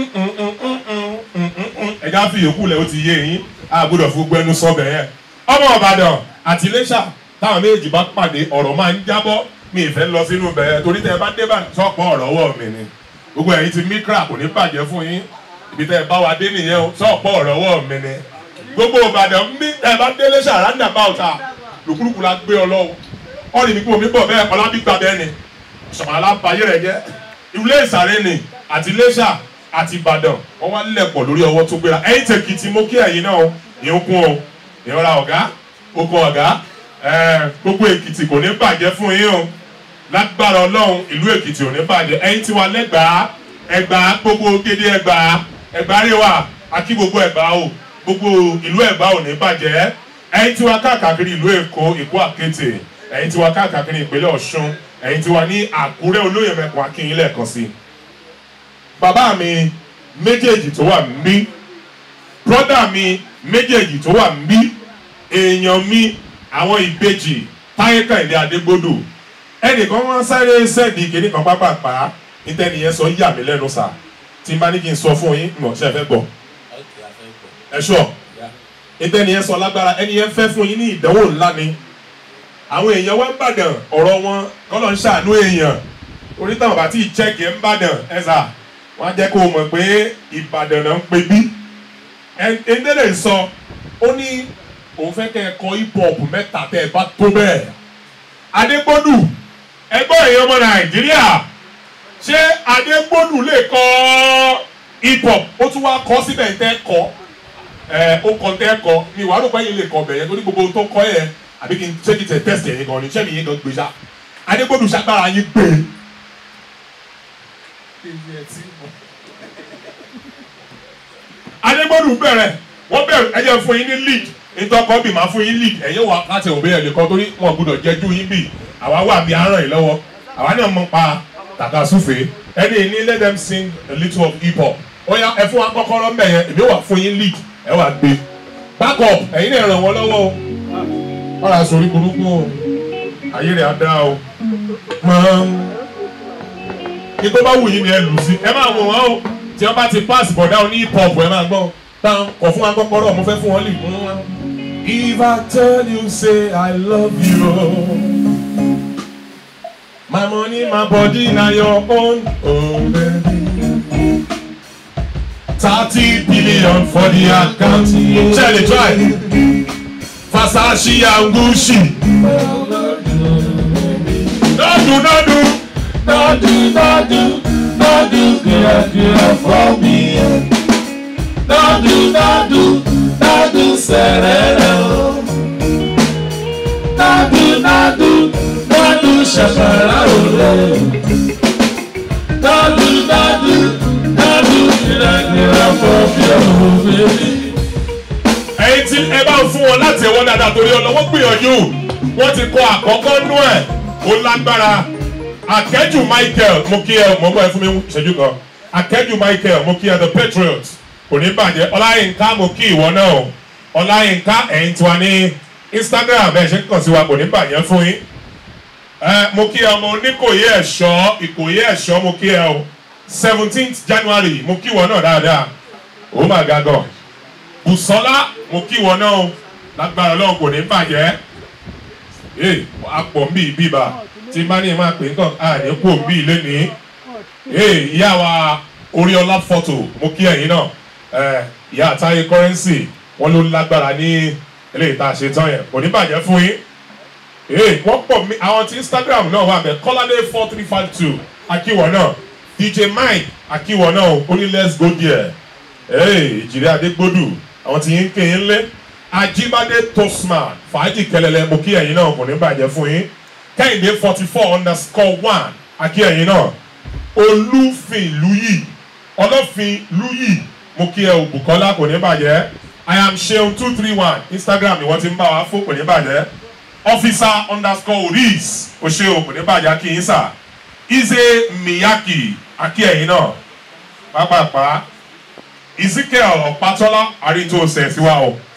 B: ẹja fi yòókù lẹ ó ti yé yín a gbọ́dọ̀ fi gbẹnu sọbẹ yẹn ọmọ ìbàdàn àti iléṣà táwọn méjì bá pàdé ọ̀rọ̀ máa ń jábọ́ mi ì fẹ́ lọ sínú bẹ̀rẹ̀ torí tẹ́ ẹ bá dé bá sọ́pọ̀ ọ̀rọ̀ ọwọ́ mi ni gbogbo ẹ̀yin ti mikra kò ní bàjẹ́ fún yín ibi tẹ́ ẹ bá wa dé nìyẹn o sọ́pọ̀ ọ̀rọ̀ ọwọ́ mi ni gbogbo ìbàdàn bí tẹ́ ẹ bá dé iléṣà rádà bá ọ̀tà lùkúlùkù la gbé ọ lọ́wọ́ ọ̀rì mi kúrò mi bọ̀ bẹ́ẹ̀ ọlábí gbà bẹ́ẹ̀ ni sọ̀mọ́lá bayé rẹ̀ jẹ́ ilé ìsàrẹ́ ni àti iléṣà àti ìbàdàn wọ́n wá lẹ̀pọ̀ lórí ọwọ́ tó gbéra ẹ̀yin tẹ̀kìtì mo kí ẹ̀yin náà ìyẹn kún o ìyẹn ra ọ̀gá okun ọ̀gá gbogbo èkìtì kò ní bàjẹ́ fún yín o lágbára ọlọ́run ìlú èkìtì ò ní bàjẹ́ ẹ̀yin tí wà lẹ́gbàá ẹgbàá gbogbo gédé ẹgbàá ẹgbàá rẹwà akí gbogbo ẹgbàá o gbogbo ìlú ẹgbàá ò ní bàjẹ́ ẹ̀yin tí wà káàkiri ìlú èkó èkó àkété ẹ̀yin tí wà káàkiri ìpínlẹ̀ ọ̀ṣun ẹ̀yin tí wà ní àkúrẹ́ olóyè mẹ́kun akínyìn lẹ́ẹ̀kan sí i bàbá mi méjèèjì tó wà mí brọ́dà mi méjèèjì tó wà mí èèyàn mi àwọn ìbejì táyé kàìndé adégbodò ẹnìkan wọn sáré sẹ́ẹ̀dì kìíní kan pápápá nítẹ̀nìyẹn sọ yà mí lẹ́nu sà tí n bá ní kí n sọ fún yín mọ̀ ṣe fẹ́ gbọ́ ẹ ṣọ́ nítẹ̀nìyẹn sọ lágbára ẹnìyẹn fẹ́ fún yín ní ìdánwò ńlá ni àwọn èèyàn wá ń bàdàn ọ̀rọ̀ wọn kọ́lọ̀ ń ṣàánú èèyàn orí táwọn bá tí ì chẹ́ẹ̀kì ń bàdàn ẹ̀ sà wọ́n á jẹ́ kó o mọ̀ pé ìbàdàn náà ń pe bí ẹ̀ńdẹ́lẹ̀ sọ ó ní òun fẹ́ kẹ́ ẹ kọ hip hop mẹ́ta tẹ́ ẹ bá tó bẹ́ẹ̀ adégbòdù ẹgbọ́n èèyàn ọmọ nàìjíríà ṣé adégbòdù lè kọ hip hop ó tún wá kọ síbẹ̀ tẹ́ kọ ẹ ó kọ tẹ́ kọ ní ìwà àrùn báyìí lè kọ bẹ̀yẹn torí gbogbo tó kọ yẹn àbí kí n ṣé kí n tẹ tẹ́sítì ẹ̀yìn gan ni ṣé mi yín gan gbé ṣá adégbòdù ṣàgbára yín gbé adégbòdù bẹ̀rẹ̀ wọ́n bẹ̀rẹ̀ ẹ jẹ́ fún yín ní lead ìtọ́kọ́ bì máa fún yín lead ẹ̀yin wà láti òbí ẹ̀ lè kọ́ torí wọn gbọ́dọ̀ jẹ́jú yín bì àwa wà bí aràn yìí lọ́wọ́ àwa náà mọ̀ pa tàkàsúfè ẹni ní let them sing a little of hip hop ó yá ẹ fún wa kọ́kọ́rọ́ mbẹ̀ yẹn èmi wà fún yín lead ẹ wà gbé back up ẹ̀yin náà ràn wọ́n lọ́wọ́ o ọ̀rọ̀ àsòrí burúkú o ayé rẹ̀ á dá o kí tó bá wù yín ni ẹ lù sí ẹ máa wò wọ́n o tí wọ́n bá ti pass bọ̀dá oní hip hop ẹ̀ máa gbọ́ táwọn kọ̀ fún wa kọ́kọ́rọ́ mo fẹ́ fún wọn lè mú wọn. if i tell you say i love you my money my body na your own oh baby. thirty billion for the account ṣe lè try Versace and Gucci. Nọ́ọ̀dù nọ́ọ̀dù
C: Nadu, nadu, nadu, gira, gira for me. Nadu, nadu, nadu, serere. o. Nadu, nadu, nadu, shakara ole. Nadu, nadu, nadu, gira, gira for me, oh baby.
B: ẹ̀yin tí ẹ bá ń fún wọn láti ẹ̀wọ́n dáadáa torí ọlọ́wọ́ gbìyànjú wọ́n ti kọ àkọ́kọ́ nú ẹ̀ ó lágbára akẹ́jù Michael mo kí ẹ mo bọ́ ẹ fún mi ṣẹ́jú kan akẹ́jù Michael mo kí ẹ the Patriot kò ní bàjẹ́ Ọláyínká mo kí ìwọ náà o Ọláyínká ẹ̀yin tiwa ní Instagram ẹ̀ ṣe ń kàn sí wa kò ní bàjẹ́ fún yín ẹ mo kí ẹ ọmọ oníkòyí ẹ̀ṣọ́ ìkòyí ẹ̀ṣọ́ mo kí ẹ o seventeenth January mo kí ìwọ náà dáadáa ó mà ga gan bùsọ́lá mo kí wọn náà o lágbára ọlọ́run kò ní bàjẹ́ ee apọ̀ ń bí bíbà tí bá ní máa pè é kàn á ní kú òbí lẹ́nìí ee ìyá wa oríọlá fọ́tò mo kí ẹ̀yin náà ẹ ìyá àtàyè kọ́rẹ́nsì wọn ló lágbára ní eléyìí tá a ṣe tán yẹn kò ní bàjẹ́ fún yín ee wọ́n pọ̀ mí àwọn tí instagram náà wà bẹ́ẹ̀ kọ́ládé four three five two akíwọ̀ náà dj mike akíwọ̀ náà ó ní let's go there ee ìjìrì adégbòdù àwọn tí yín kéyìn lé ajíbádé tosman fàájì kẹlẹlẹ mo kí ẹ̀yin náà kò ní bàjẹ́ fún yín kẹ́hìndé forty four underscore one akí ẹ̀yin náà olúfin lùyì ọlọ́fin lùyì mo kí ẹ o Bùkọ́lá kò ní bàjẹ́ i am seun two three one instagram ni wọ́n ti ń bá wa fún kò ní bàjẹ́ officer underscore oris o ṣe o kò ní bàjẹ́ kí yín sà ize miyaki akí ẹ̀yin náà pápápá ezekiel ọ̀pátọ́lá àríntó ṣẹ̀ sí wa o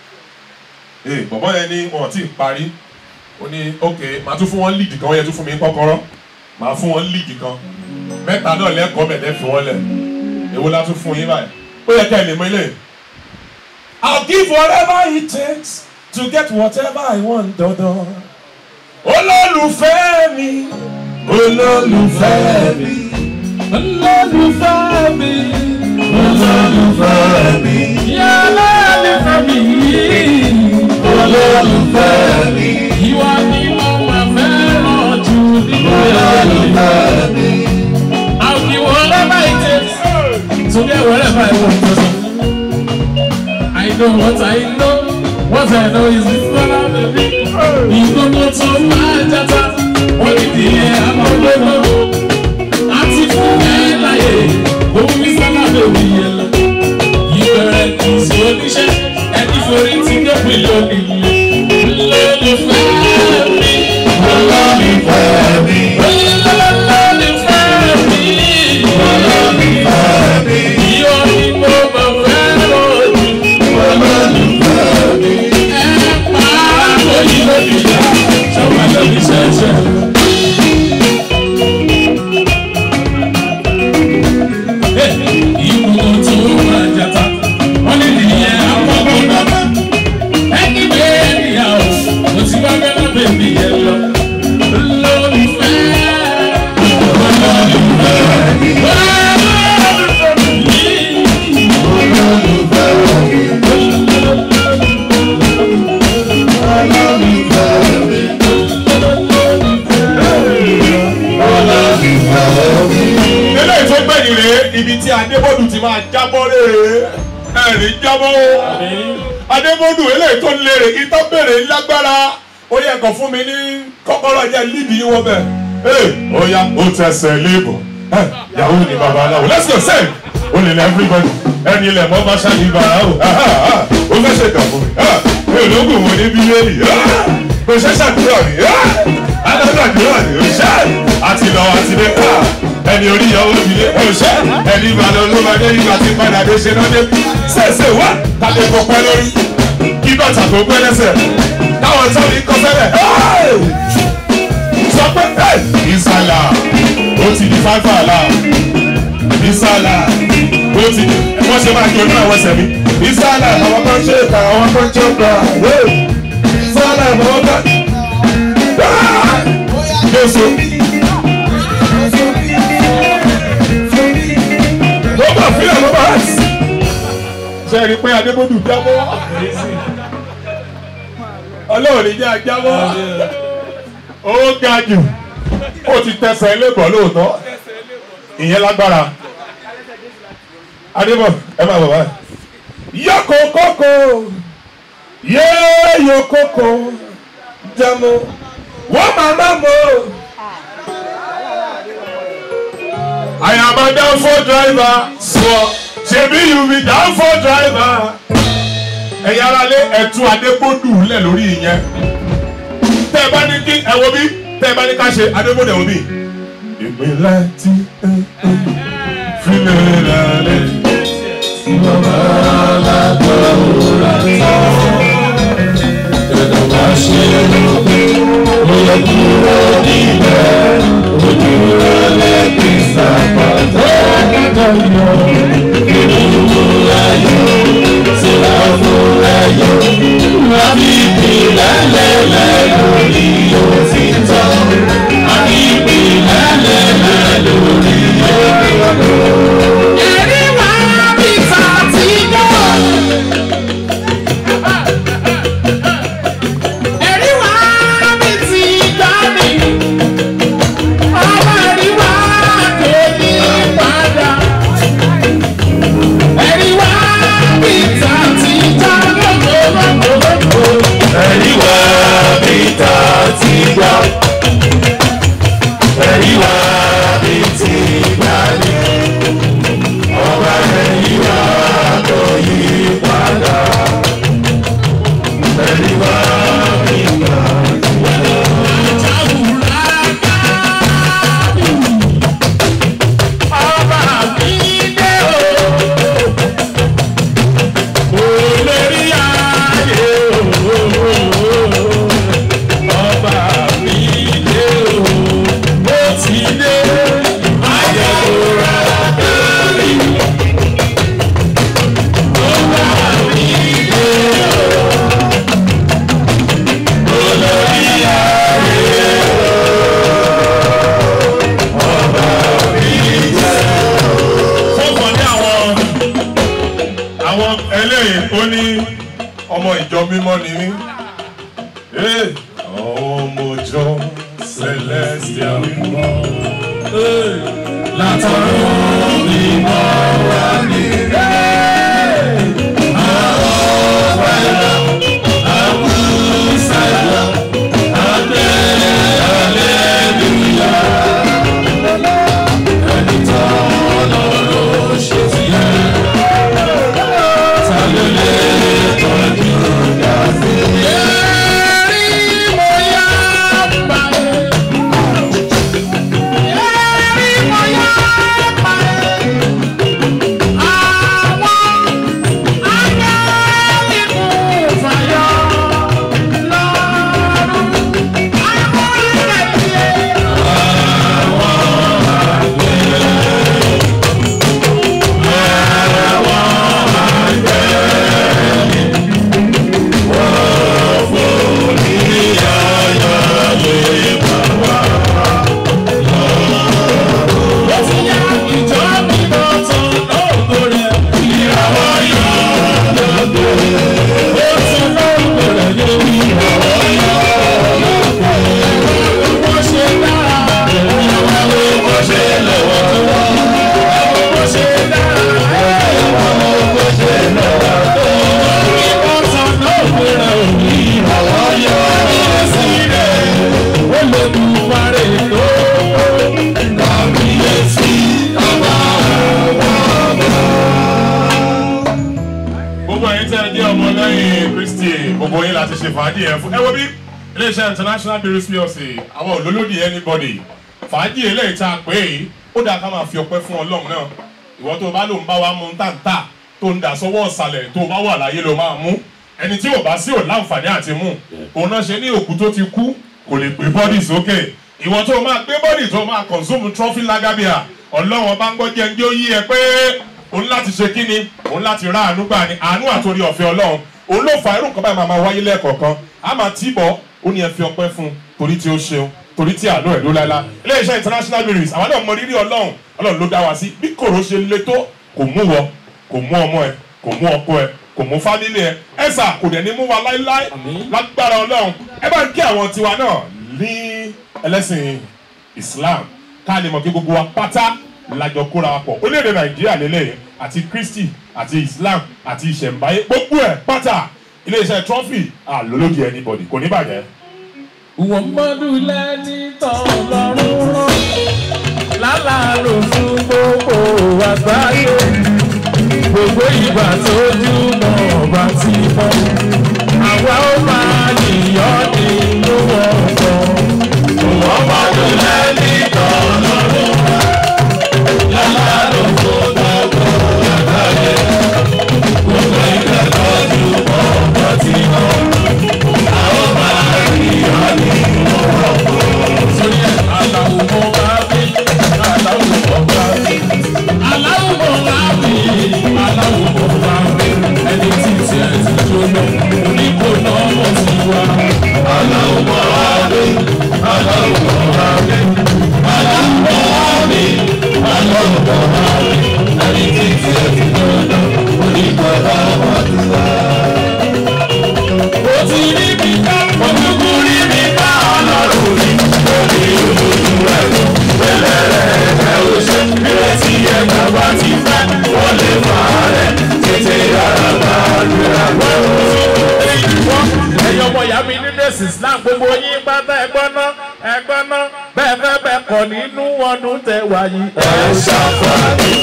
B: ee bọ̀bọ̀ yẹn ní wọn ti parí ó ní ok màá tún fún wọn lead kan wọ́n yẹ tún fún mi kọ́kọ́rọ́ màá fún wọn lead kan mẹ́ta náà lẹ́kọ̀ọ́ mẹ́tẹ́ fi wọ́n lẹ̀ èwo la tún fún yín báyìí ó yẹ ká ẹ lè mọ ilé. I'll give whatever it takes to get whatever I want dandan. olólùfẹ́ mi
C: Olólùfẹ́ mi, olólùfẹ́ mi, olólùfẹ́ mi,
A: Yálà olólùfẹ́ mi yìí.
C: olólùfẹ́ mi,
A: Ìwà ni mo máa fẹ́ràn jù nínú
C: olólùfẹ́ mi.
A: I'll give whatever it takes to get whatever I want. I know what I know. What I know is this one of the big. Ìgbóná tó máa jata. Wọ́n ní di ẹ̀ àmọ́gbóná. A ti fún ẹ láyè. Òun ní sábà bèbí yẹn lọ. Ìbẹ̀rẹ̀ kì í sí oníṣẹ́. Ẹni forí ti dé bílíọ̀nù ilé. Lólùfẹ́ mi.
C: Olólùfẹ́ mi,
A: Olólùfẹ́ mi.
C: olólùfẹ́ mi,
A: Ìyọ̀ ni mo máa fẹ́ràn jù.
C: olólùfẹ́ mi.
B: eléyìí tó gbẹ̀yìn rèé ibi tí adébọ́dù ti máa jábọ́ rèé ẹ̀rí jábọ́ o adébọ́dù eléyìí tó lérè ìtọ́ bèrè lágbára ó yẹ kàn fún mi ní kọ́kọ́rọ́ jẹ́ líbi yín wọ́n bẹ̀ ee ó yá ó tẹsẹ̀ léèbọ̀ ẹ yahoo ni babaláwo let's go sing ó lè lẹ everybody ẹni ilẹ̀ mọ́ bá ṣáà ní bàrà o ó fẹ́ ṣe kàn fún mi ẹ ológun wo ní bíbélì kò ṣe ṣàdúrà ni alágbàdúrà ni ó ṣe àti lọ àti dé ẹni orí ìyàwó mi lé ó ṣe ẹni ìbàdàn ló máa dé ìgbà tí padà dé ṣe náà dé ṣèṣe wá tàbí kò pẹ́ lórí kí bàtà kò pẹ́ lẹ́sẹ̀ táwọn tó ní kọ́ fẹ́lẹ̀ sọ pé ìsàlà ó ti di fáfà là ìsàlà ti wọ́n ṣe máa jọ ní àwọn ẹsẹ̀ mi. ìsàlẹ̀ àwọn kan ṣe ìka àwọn kan ṣe ìka ìsàlẹ̀ àwọn kan. Jésù. Ló bá fílẹ̀ ló bá sí. Ṣé ẹ rí i pé Adébódù jábọ́? Ọlọ́run ní jẹ́ àjábọ́. Ó ga jù. Ó ti tẹsẹ̀ lébọ̀ lóòótọ́. Ìyẹn lágbára. Adébọ̀ ẹ máa bọ̀ báyìí. Yọ̀kọ̀ kókó. Yéé yọ̀ kókó. Jẹ́mu. Wọ́n máa máa mọ̀. I am a downfall driver. Sọ ṣebí you be downfall driver. Ẹ̀yin ara lé ẹ̀tún Adébódù lẹ̀ lórí ìyẹn. Tẹ́ ẹ bá ní kí ẹ wo bí tẹ́ ẹ bá ní ká ṣe Adébódù ẹ wo bí. Ìpínlẹ̀ tí fílẹ̀ lálẹ́.
C: Bàbá alágbàwòrán ẹ̀dá wá ṣe lópe ó yẹ kúrò níbẹ̀ ojú rẹ̀ lẹ́gbẹ̀ẹ́ sàpàtà kàkàyọ̀ ìdúró ayọ̀ síra fún ayọ̀ àbí ìpìlẹ̀ lẹ́lẹ̀ lórí òtítọ́ àbí ìpìlẹ̀ lẹ́lẹ̀ lórí òtítọ́. Ẹ̀rí wá bí ta ti gbọ́. Ẹ̀rí wá bí ti gbọ́ mi. Ọmọ ẹ̀rí wá kéde padà. Ẹ̀rí wá bí ta ti gbọ́ lọ́gbọ̀lọ́gbọ̀. Ẹ̀rí wá bí ta ti gbọ́. Ẹ̀rí wá bí ti gbà ní. Ọba ẹ̀rí wá tó yí padà. Ẹ̀rí wá bí ta ti gbọ́. Ọba mi dé o. Olórí ayé o. Ọba mi dé o. Ó ti dé. Ayọ̀wòrán lórí. Ọba mi dé o. Olórí ayé o. Ọba mi dé o.
B: fọ́kàn ní àwọn àwọn eléyìí ó ní ọmọ ìjọ mímọ́ ni mí. Ee, ọmọ ìjọ celestial mímọ́.
C: Látọ̀run mímọ́ wá ní. Àwọn ẹ̀rọ àwùsáyà àgbẹ̀ àlẹ́lúyà. Ẹni tán lọ́rọ̀ ṣe ti yẹ. Ta ló lè tọ́jú dàbí? Ẹ̀rí mo yá báyìí. Ẹ̀rí mo yá
B: gbogbo ẹ̀yin tẹ́ ẹ jẹ́ ọmọ lẹ́yìn kristi gbogbo yín láti ṣe fàájì yẹn fún ẹ wo bí iléeṣẹ́ international breweries plc àwọn olólòdì anybody fàájì eléyìí tá a pè é ó dáa ká máa fi ọpẹ́ fún ọlọ́run náà ìwọ tó o bá lò ń bá wa mú táǹtà tó ń dà sọ́wọ́ ọ̀sàlẹ̀ tó o bá wà láyé ló máa mú ẹni tí ò bá sí ò láǹfààní àti mú òun náà ṣe ní òkú tó ti kú kò lè gbé bọ́dì sókè ìwọ tó o máa gbé bọ́dì tó o máa consume trophy lagabia ọlọ́run bá ń gbọ́ jẹ́ ń jẹ́ ó yí ẹ pé òun láti ṣe kí ni òun láti rá àánú gbà ní àánú àtòrí ọ̀fẹ́ ọlọ́run òun ló fa irú nǹkan báyìí máa máa wáyé lẹ́ẹ̀kọ̀ọ̀kan a máa tì bọ̀ ó ní ẹ fi ọpẹ́ fún un torí tí ó ṣeun torí tí àánú ẹ̀ ló láéláé iléeṣẹ́ international breweries àwọn náà mọ rírì ọlọ́run ọlọ́run ló dá wa sí bí kòró ṣe le tó kò mú wọ kò mú ọmọ ẹ kò mú ọkọ ẹ kò mú fámílì ẹ ẹ̀sà kò dẹ̀ ní mú wa láéláé lágbára ọlọ́run ẹ bá ń kí àwọn tiwa náà ní ẹlẹ́sìn islam ká lè mọ̀ kí gbogbo wa pátá lájọ kóra wa pọ̀ orílẹ̀-èdè nàìjíríà lélẹ̀ àti kristi àti islam àti ìṣẹ̀ǹbáyé gbogbo ẹ̀ pátá iléeṣẹ́ trọ́fì àlólódì anybody kò ní bàjẹ́.
A: Muhammadu lẹ́ni tọ́lọ́run rán lálàárò fún gbogbo àgbáyé gbogbo ìgbà tójú mọ́ ọba ti mọ́ àwa ó máa yíyọ́ nínú ọ̀pọ̀. Muhammadu lẹ́ni tọ́lọ́run rán lálàárò fún gbogbo àgbáyé gbogbo ìgbà tójú mọ́ ọba ti mọ́ àwa ó máa yíyọ́ nínú ọ̀pọ̀. Sórí ẹ̀ aláwọ̀ mọ́ bá bí aláwọ̀ mọ́ bá bí aláwọ̀ mọ́ bá bí aláwọ̀ mọ́ bá bí ẹni tí tiẹ̀ ti jóná onígbóná mọ̀ sí wa. Aláwọ̀ mọ́ bá bí aláwọ̀ mọ́ bá bí aláwọ̀ mọ́ bá bí aláwọ̀ mọ́ bá bí ẹni tí tiẹ̀ ti jóná onígbóná mọ̀ sí wa. Ó ti rí mi ká, ojúkú rí mi ká ọlọ́run mi. Lórí olójú rẹ̀ lọ, pẹ̀lẹ́ rẹ̀ ẹ̀ ò ṣe. Ìrètí ẹ̀ bàbá ti fẹ́, wọ́n lè fà á rẹ̀. Tètè yára bá àdúrà gbọ́. Ẹ̀yin ọmọ ìyá mi nínú ẹ̀sìn Islam gbogbo yín pátá ẹgbọ́n náà ẹgbọ́n náà bẹ́ẹ̀ fẹ́ bẹ́ẹ̀ kọ̀ nínú ọdún tẹ wáyé. Ẹ ṣàfàní.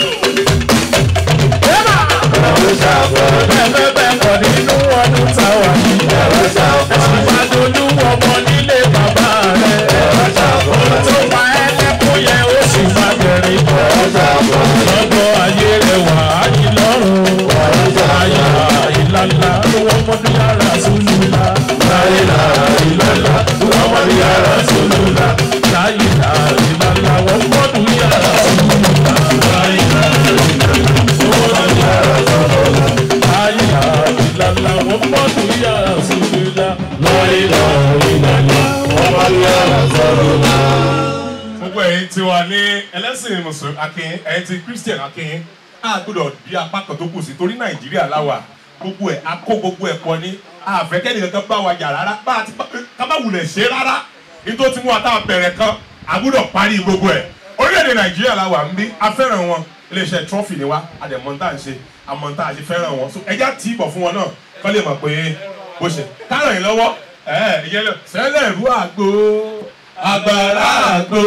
A: Ẹ ṣàfàní. Bẹ́ẹ̀ fẹ́ bẹ́ẹ̀ kọ̀ nínú ọdún tẹ wáyé. Ẹ ṣàfàní. Ẹ̀sìn máa dojú ọmọ nílé bàbá rẹ̀. Ẹ ṣàfàní. Tó pa ẹlẹ́kùn yẹn ó sì máa bẹ̀rẹ̀. Ẹ ṣàfàní. Lọ́jọ́ ayé rẹ̀ wà á yí lọ́rùn. Ayà ìlànà ló wọ́n mọ́dún yàrá sólùlá. Láyìlá ìlànà ló wọ́n mọ́dún yàrá sólùlá. Láyìlá ìlànà wọ́n mọ́dún yàrá sólùlá. Láyìlá ìlànà ló wọ́n mọ́dún yàrá sólùlá. Láyìlá ìlànà wọ́n mọ́dún yàrá sólùlá. Láyìlá ìlànà wọ́n mọ́dún yàrá sólùlá.
B: gbogbo ẹ̀yin tí wà ní ẹlẹ́sìn mùsùlùmí akin ẹ̀yin ti christian akin a gbọ́dọ̀ di apá kan tó kù sí torí nàìjíríà láwà gbogbo ẹ̀ a kó gbogbo ẹ̀ pọ̀ ní àfẹ́kẹ́ni kankan bá wa jà rárá bá a ti ká má wulẹ̀ ṣe rárá nítorí tí wọ́n ta bẹ̀rẹ̀ kan a gbọ́dọ̀ parí gbogbo ẹ̀ orílẹ̀-èdè nàìjíríà láwà ń bí a fẹ́ràn wọn iléeṣẹ́ trọ́fì ni wá àdèmọ́ tá à ń ṣe àmọ́ tá à ṣe fẹ́ràn wọn so ẹja tí ìbọ̀ fún wọn náà kọ́ lè mọ̀ pé bó ṣe káràn yín lọ́wọ́ ẹ̀ ìyẹn lọ sẹ́lẹ̀ rú àgbo agbára àgbo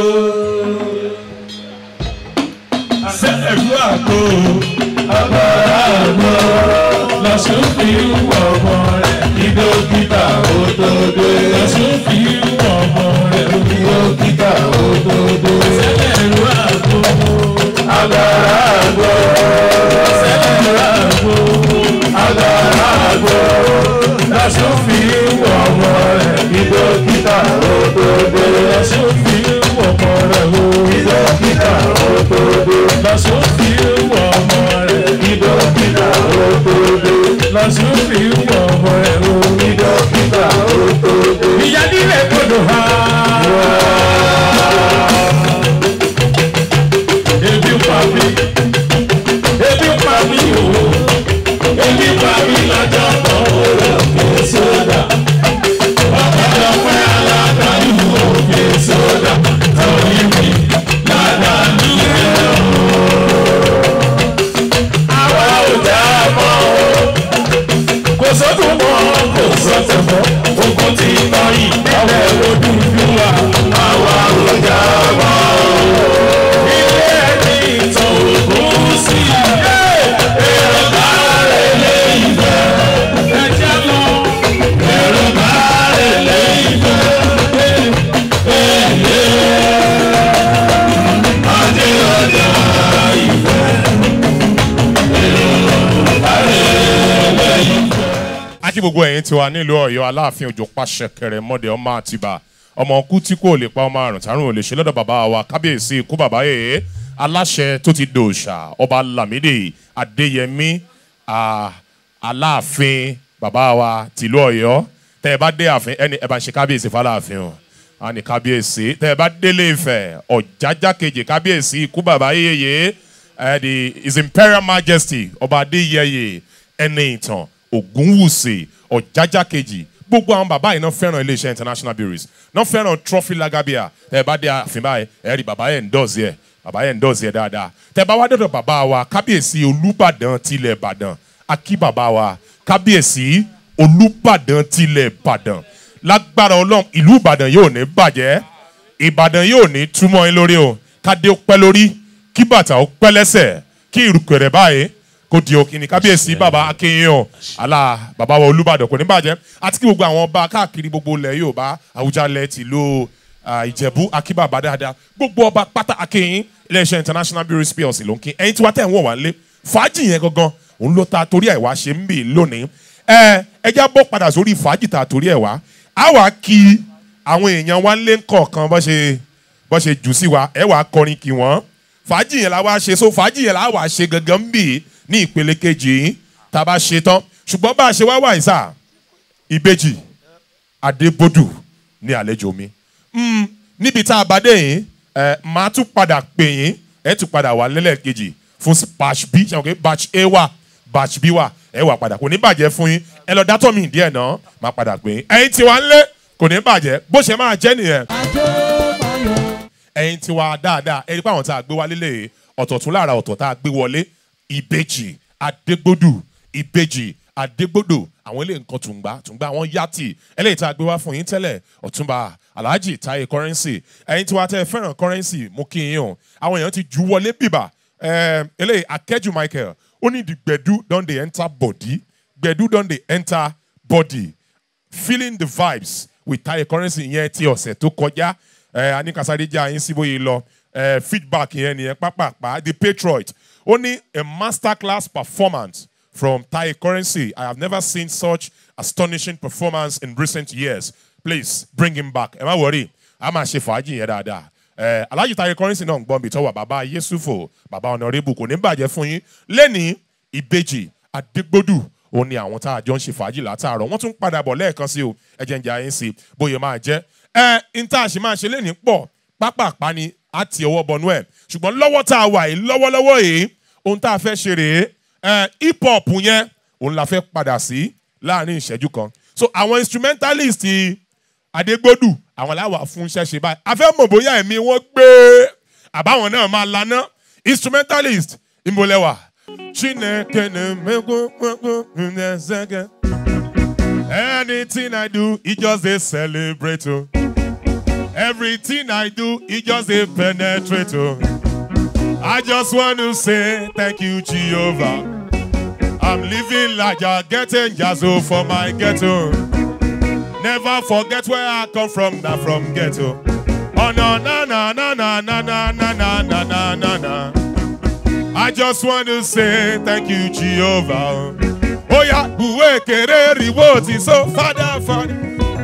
B: sẹ́ẹ̀rú àgbo
A: agbára àgbọ̀ lọ́sùn fi ń wọ̀ ọmọ rẹ̀ kí dókítà ó tó dé. lọ́sùn fi ń wọ̀ ọmọ rẹ̀ kí dókítà ó tó dé. sẹ́lẹ̀rú àgbo agbára àgbọ̀ sẹ́lẹ̀rú àgbo agbára àgbọ̀ lọ́sùn fi ń wọ̀ ọmọ rẹ̀ kí dókítà ó tó dé. lọ́sùn fi ń wọ̀ ọmọ rẹ̀ kí dókítà ó tó dé. lọ́sùn fi ń wọ̀ ọmọ rẹ̀ kí dókítà ó tó dé. lọ́sùn fi ń wọ̀ ọmọ rẹ̀ kí dókítà ó tó dé. ìyá nílé gbọdọ̀ ha. ebi pa mi ebi pa mi o ebi pa mi lọ́jọ́ kan ó rẹ̀ kó sódà ọ̀pọ̀lọpọ̀ pẹ́ aládàáni òkè sódà torí mi ládàáni rẹ̀ o. àwa ò dá mọ́ o kò sọ́tún mọ́ kò sọ́tún mọ́ ogun ti tọ́ yìí ọ̀rẹ́ ojú ju wa àwa ò dá mọ́ o. ilé ẹni ìtàn ògùn sí èrò bá rẹ̀ lé ìfẹ́ ẹ̀jẹ̀ lọ èrò bá rẹ̀ lé ìfẹ́ ẹ̀lẹ́ adé ọjà ìfẹ́ èrò bá rẹ̀ lé ìfẹ́.
B: akí gbogbo ẹ̀yin tiwa nílùú ọ̀yọ́ aláàfin òjò pàṣẹ kẹrẹ mọ́dẹ ọmọ àtibá ọmọ ọkú tí kò lè pa ọmọ àrùn tàrùn ò lè ṣe lọ́dọ̀ bàbá wa kábíyèsí ikú bàbá yèé aláṣẹ tó ti dòòṣà ọba lámìdí adéyẹmí ah, aláàfin bàbá wa tìlú ọ̀yọ́ tẹ́ ẹ bá dé ààfin ẹni ẹ bá ń ṣe kábíyèsí fáláàfin o a ní kábíyèsí tẹ́ ẹ bá délé ìfẹ́ ọ̀jájá kejì kábíyèsí ikú bàbá yéye ẹ di his imperial majesty ọba adéyẹyè ẹni ìtàn ògúnwùsì ọ̀jájá kejì gbogbo àwọn bàbá yìí náà fẹ́ràn iléeṣẹ́ international breweries náà fẹ́ràn trophy lagabia tẹ́ ẹ bá dé ààfin báyìí ẹ rí bàbá yẹn ń dọ̀ọ̀sì ẹ̀ bàbá yẹn ń dọ̀ọ̀sì ẹ̀ dáadáa tẹ́ ẹ bá wá dọ̀dọ̀ bàbá wa kábíyèsí olúbàdàn tilẹ̀ ìbàdàn akí bàbá wa kábíyèsí olúbàdàn tilẹ̀ ìbàdàn lágbára ọlọ́run ìlú ìbàdàn yóò ní bàjẹ́ ìbàdàn yóò ní túmọ̀ yín lórí o kádé ó pẹ́ lórí kí bàtà ó pẹ́ lẹ́sẹ̀ kí ìrùkẹ̀rẹ̀ báyìí kò di òkìní kábíyèsí bàbá akínyìn àlà bàbá wa olúbàdàn kò ní bàjẹ́ àti kí gbogbo àwọn ọba káàkiri gbogbo ilẹ̀ yorùbá àwùjalẹ̀ tìlú ah, ìjẹ̀bú akíbàbà dáadáa gbogbo ọba pátá akínyìn iléeṣẹ́ international bureau plc ló ń kí ẹ̀yin tí wàá tẹ̀ ń wọ̀ wá lé fàájì yẹn gangan òun ló ta torí ẹ̀ wá ṣe ń bì lónìí ẹ ẹ já bọ́ padà sórí fàájì ta torí ẹ̀ wá á wàá kí àwọn èèyàn wá lé kọ̀ọ̀kan bọ́ ṣe bọ́ ṣe jù sí wa ẹ wàá kọrin kí wọ́n fàájì yẹn la wá ṣe so fàájì yẹn la wá ṣe gangan ń bì ní ìpele kejì yìí tá a bá ṣe tán ṣùgbọ́n bá a ṣe wá wà yìí sà ìbejì adébódù ní àlejò mi Mm, níbi tá a bá dé yìí ẹ máa tún padà pè yín ẹ tún padà wà lẹ́lẹ́kejì fún batch b ṣe wọn pé batch a wà batch b wà ẹ wà padà kò ní bàjẹ́ fún yín ẹ lọ dátọ́ mi díẹ̀ náà máa padà pè yín ẹyin tí wàá ń lé kò ní bàjẹ́ bó ṣe máa jẹ́ nìyẹn ẹyin tí wàá dáadáa ẹ rí pé àwọn tá a gbé wálé lè ọ̀tọ̀ tún lára ọ̀tọ̀ tá a gbé wọlé ìbejì adégbòdù ìbejì adégbòdò àwọn ilé nǹkan tùǹgbà tùǹgbà àwọn yàtì eléyìí tá a gbé wá fún yín tẹ́lẹ̀ ọ̀túnba alhaji taye currency ẹyin tí wàá tẹ́ ẹ fẹ́ràn currency mú kí yín o àwọn èèyàn ti ju wọlé bìbà ẹm, eléyìí akẹ́jù michael ó ní the gbẹ̀dú don dey enter body gbẹ̀dú don dey enter body feeling the vibes with taye currency yẹn ti ọ̀sẹ̀ tó kọjá ẹ anikasade jẹ́ àyín sí bóyá lọ ẹ feedback yẹn nìyẹn pápápá the patriot ó ní a masterclass performance from taye currency i have never seen such astonishing performance in recent years please bring him back ẹ má wọrí a máa ṣe fàájì yẹn dáadáa ẹ alhaji taye currency náà ń gbọ́n bí tọ́wọ́ bàbá yesufo bàbá ọ̀nàrẹ́bù kò ní bàjẹ́ fún yín lẹ́ni ìbejì adégbòdù òun ni àwọn tá a jọ ń ṣe fàájì látàárọ̀ wọ́n tún padà bọ̀ lẹ́ẹ̀kan sí o ẹ̀jẹ̀ ń jẹ́ àyín sí bóyá máa jẹ́ ẹ n tá a ṣe máa ṣe lẹ́ni pọ̀ pápápá ni a ti ọwọ́ bọnú ẹ̀ ṣùgbọ́n lọ́wọ́ tá a wà yìí lọ́wọ́lọ́wọ́ yìí ohun tá a fẹ́ ṣe rèé ẹ hip hop yẹn òun la fẹ́ padà sí láàrin ìṣẹ́jú kan so àwọn instrumentalist adégbòdù àwọn làwà fún iṣẹ́ ṣe báyìí a fẹ́ mọ̀ bóyá ẹ̀mí wọn gbé àbáwọn náà máa laná instrumentalist ìmọ̀lẹ́wà chineke na-emegwu anything i do e just dey celebrate o everything i do e just dey penetrate o i just want to say thank you jehovah i'm living larger getting jazzo for my ghetto never forget where i come from na from ghetto oh no na na na na na na na na na na na na i just want to say thank you jehovah oh yeah buwe kere riwo ti so father father.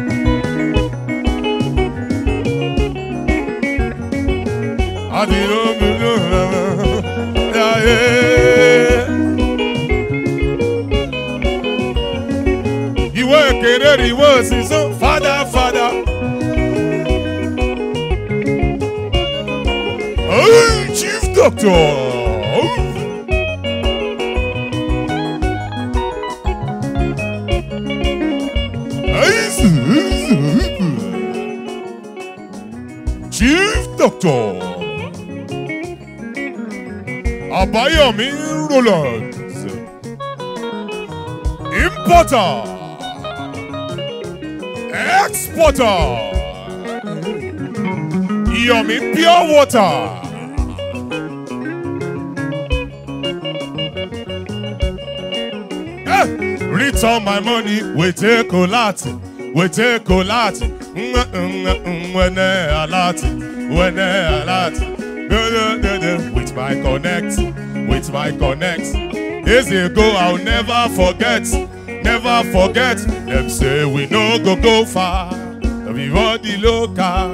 B: Ìwé kéré ìwé sísọ fada fada. Hey, Chief Doctor. Chief Doctor. Abayomi Rollins. Importer. Exporter. Yomi Pure Water. Eh, Return my money, we take a lot, we take a lot. When a lot, when a lot. With my connect, with my connect. Years ago, I'll never forget, never forget. Them say we no go go far. Everybody local.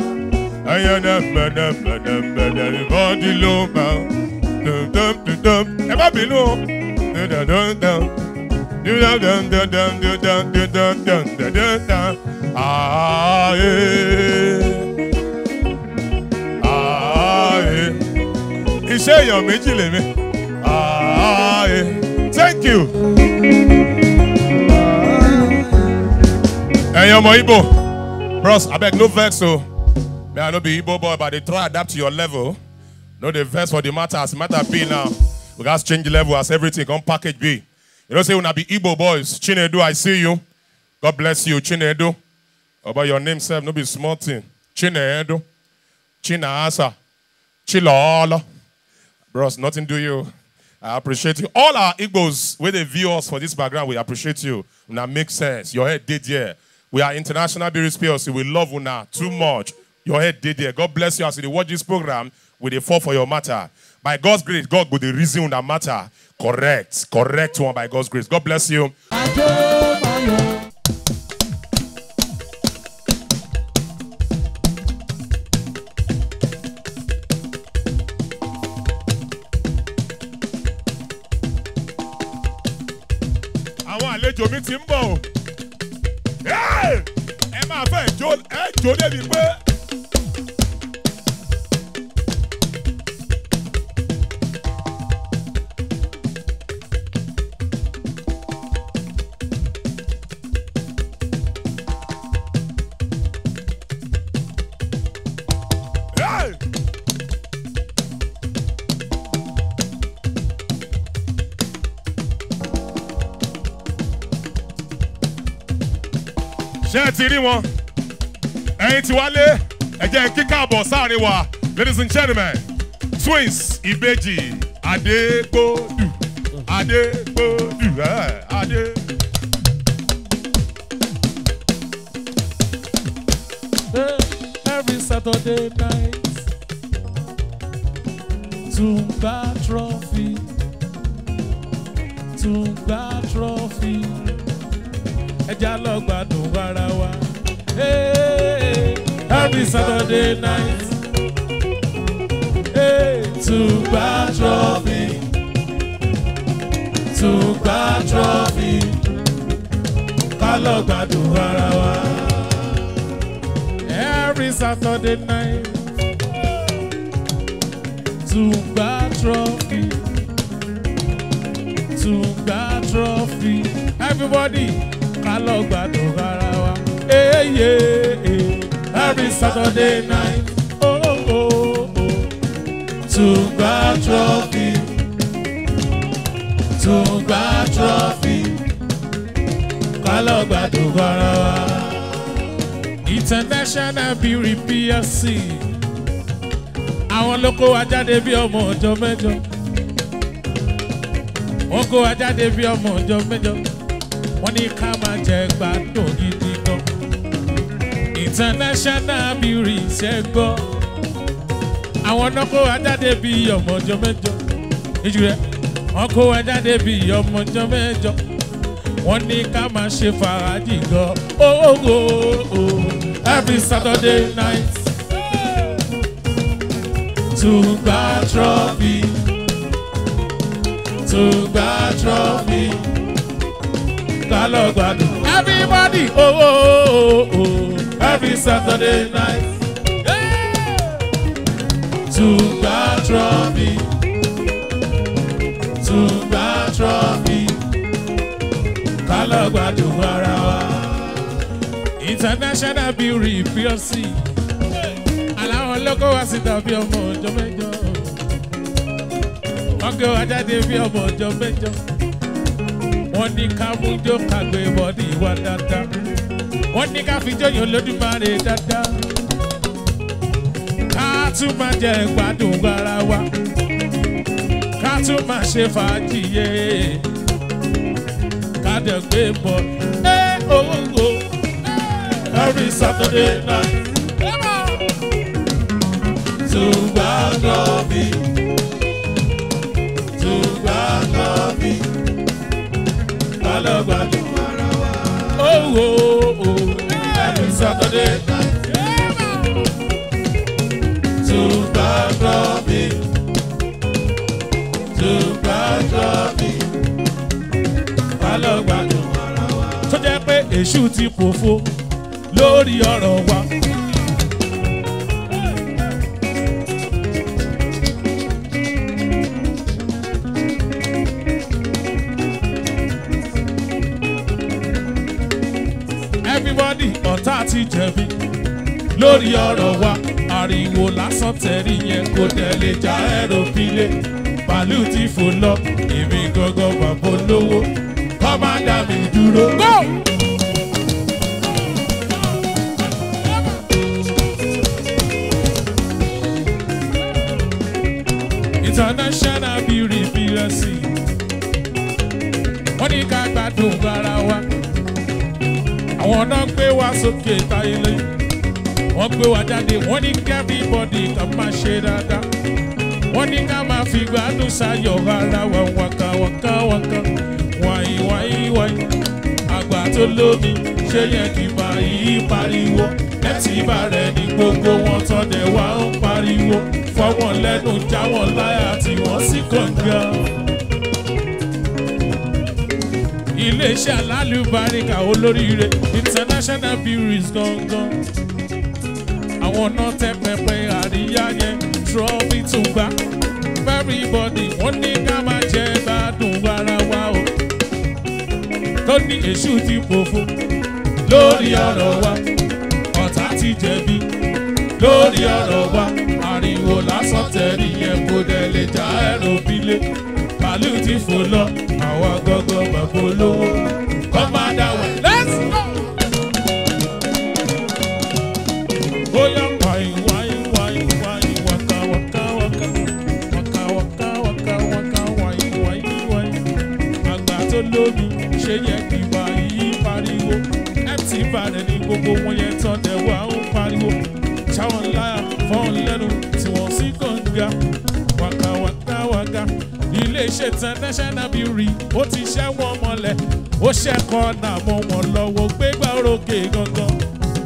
B: Everybody local. Ẹ má bínú o. dun dun dun dun. Do dun dun dun dun dun dun dun dun dun dun dun dun. Ah yeah. Ah yeah. Iṣẹ́ èèyàn méjì lèmi. Ah yeah. Thank you. Ẹ̀yin ọmọ Igbo. Bros, abeg no vex o. Me I no be Igbo boy but I dey try adapt to your level. No dey vex for the matter as the matter be now. We gats change the level as everything come package be. You know say una be Igbo boys. Chinedu, I see you. God bless you, Chinedu. About your name sef no be small thing. Chinedu. Chinasa. Chilolo. Bros, nothing do you. I appreciate you. All our Igbos, where they view us for this background, we appreciate you. Una make sense. Your head did there. We are international Beerus PLC. We love Una too much. Your head did there. God bless you as you dey watch this program. We dey fall for your matter. By God's grace, God go dey reason Una matter. Correct. Correct one by God's grace. God bless you. àwọn àlejò mi ti ń bọ̀ o. Hey! ẹ máa fẹ́ jó ẹ jó débi pé. Hey! ṣé ẹ ti rí wọn ẹyin tí wálé ẹ jẹ́ kí káàbọ̀ sáàrin wa ladies and gentlemen twins ìbejì adégbòdù adégbòdù ẹ adé.
A: every Saturday night. Tumba trophy. Tumba trophy. Ẹja lọ gbádùn ara wa. Hey, every Saturday night. Hey, Tumba trophy. Tumba trophy. Ká lọ gbádùn ara wa every Saturday night. Tumba trophy. Tumba trophy. Everybody, ká lọ gbádùn ara wa. Hey, yeah, yeah. Every Saturday night. Oh, oh, oh, oh. Tumba trophy. Tumba trophy. Ká lọ gbádùn ara wa. International Beauty PLC. Àwọn ló kó wa jáde bí ọmọ ọjọ́ mẹ́jọ. Wọ́n kó wa jáde bí ọmọ ọjọ́ mẹ́jọ. Wọ́n ní ká máa jẹ gbádùn gidi gan. International Beauty ṣe gbọ́. Àwọn náà kó wa jáde bí ọmọ ọjọ́ mẹ́jọ. Ìjù rẹ̀ wọ́n kó wa jáde bí ọmọ ọjọ́ mẹ́jọ. Wọ́n ní ká máa ṣe fàájì gan. Oh, oh, oh, oh. Every Saturday night. Tumba trophy. Tumba trophy. Ká lọ gbádùn. Everybody, oh, oh, oh, oh. Every Saturday night. Tumba trophy. Tumba trophy. Ká lọ gbádùn ara wa. International Beauty PLC. Aláwọ̀ lọ́kọ̀ wá sí tàbí ọmọ ọjọ́ mẹ́jọ. Wọ́n gbé wa jáde bí ọmọ ọjọ́ mẹ́jọ. Wọ́n ní ká mú jó ká gbé bọ́dì wa dáadáa. Wọ́n ní ká fi jóyún Olódùmarè dáadáa. Ká tún máa jẹ gbádùn ara wa. Ká tún máa ṣe fàájì yé. Ká dẹ̀ gbé bọ̀. Ẹ owó wo every Saturday night. Tumba trophy. Tumba trophy. Kálọ̀gbádùn ara wa. Oh, oh, oh. Every Saturday night. Tumba trophy. Tumba trophy. lọ gbádùn tó jẹ́ pé èṣù ti pòfo lórí ọ̀rọ̀ wa. everybody ọ̀tá ti jẹ̀bi lórí ọ̀rọ̀ wa ariwo lásán tẹ̀rí yẹn kò tẹ̀lé já ẹ̀rọ pílé bàálù ti fò lọ èmi gangan bàbá olówó kọ́mádà mi dúró. Go! international beauty plc wọ́n ní ká gbádùn ara wa àwọn náà gbé wa sókè táyé lẹ́yìn wọ́n gbé wa jáde wọ́n ní kí everybody ká máa ṣe dáadáa wọ́n ní ká máa fi gbádùn sáyọ̀ ara wa wákà wákà wákà wáyé wáyé wáyé àgbà tó lómi ṣé yẹ kí n bá yí pariwo ẹtì bá rẹ̀ ní gbogbo wọn tọ́dẹ̀ wá ń pariwo fọwọ́n lẹ́nu jáwọ́n láyà tí wọ́n sì kànga. iléeṣẹ́ alálùbáríkà olóríire international breweries gangan àwọn náà tẹ pẹpẹ àríyá yẹn trọ́bì tún gbá everybody wọ́n ní ká máa jẹ gbádùn ara wa o tó ní èṣù ti pòfo lórí ọ̀rọ̀ wa ọ̀tá ti jẹ̀bi lórí ọ̀rọ̀ wa ariwo lásán tẹ̀rí yẹn kò dẹ̀ lè já ẹ̀rọ bílé màálù ti fò lọ àwa gọ́gọ́ bàbá olówó kọ́ máa dá wà. let's go. Oya wai wai wai wai waka waka waka waka waka waka waka wai wai wai àgbà tó lómi ṣe yẹ kí wà yí pariwo mt balẹ̀ ní gbogbo wọn yẹn tán dẹ̀ wá ń pariwo ṣáwọn láyà fọ́n lẹ́nu tí wọ́n sì kànga waka waka waka iléeṣẹ́ international beauty ó ti ṣẹ́ wọn mọ́lẹ̀ ó ṣẹ́kọ̀ọ́ náà mọ́ wọn lọ́wọ́ gbégbá orókè gangan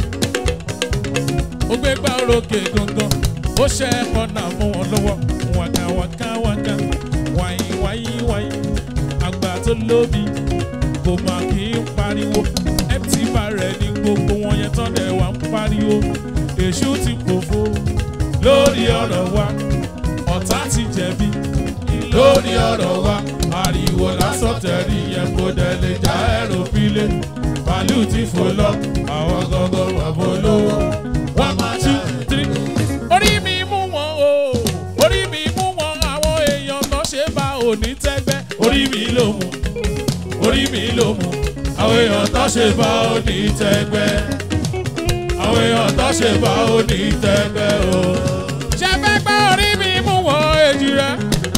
A: ó gbé gbá orókè gangan ó ṣe ọ̀nà mú wọn lọ́wọ́ wàkà wàkà wàkà wàyí wàyí wàyí àgbà tó lóbi kò mà kí ń pariwo mt bá rẹ̀ ní gbogbo wọn yẹn tán dẹ̀ wá ń pariwo èṣù ti pòfo lórí ọ̀rọ̀ wa ọ̀tá ti jẹ̀bi lórí ọ̀rọ̀ wa ariwo lásán tẹ̀rí yẹn kò dẹ̀ lè já ẹ̀rọ pílé bàálù ti fò lọ àwọn gangan wà bó lówó one two three. orí mi mú wọn o orí mi mú wọn àwọn èèyàn kan ṣe bá òní tẹ́gbẹ́ orí mi ló mú orí mi ló mú àwọn èèyàn tó ṣe bá òní tẹ́gbẹ́ àwọn èèyàn tó ṣe bá òní tẹ́gbẹ́ o. ṣe fẹ́ gbọ́ orí mi mú wọn èjì rẹ.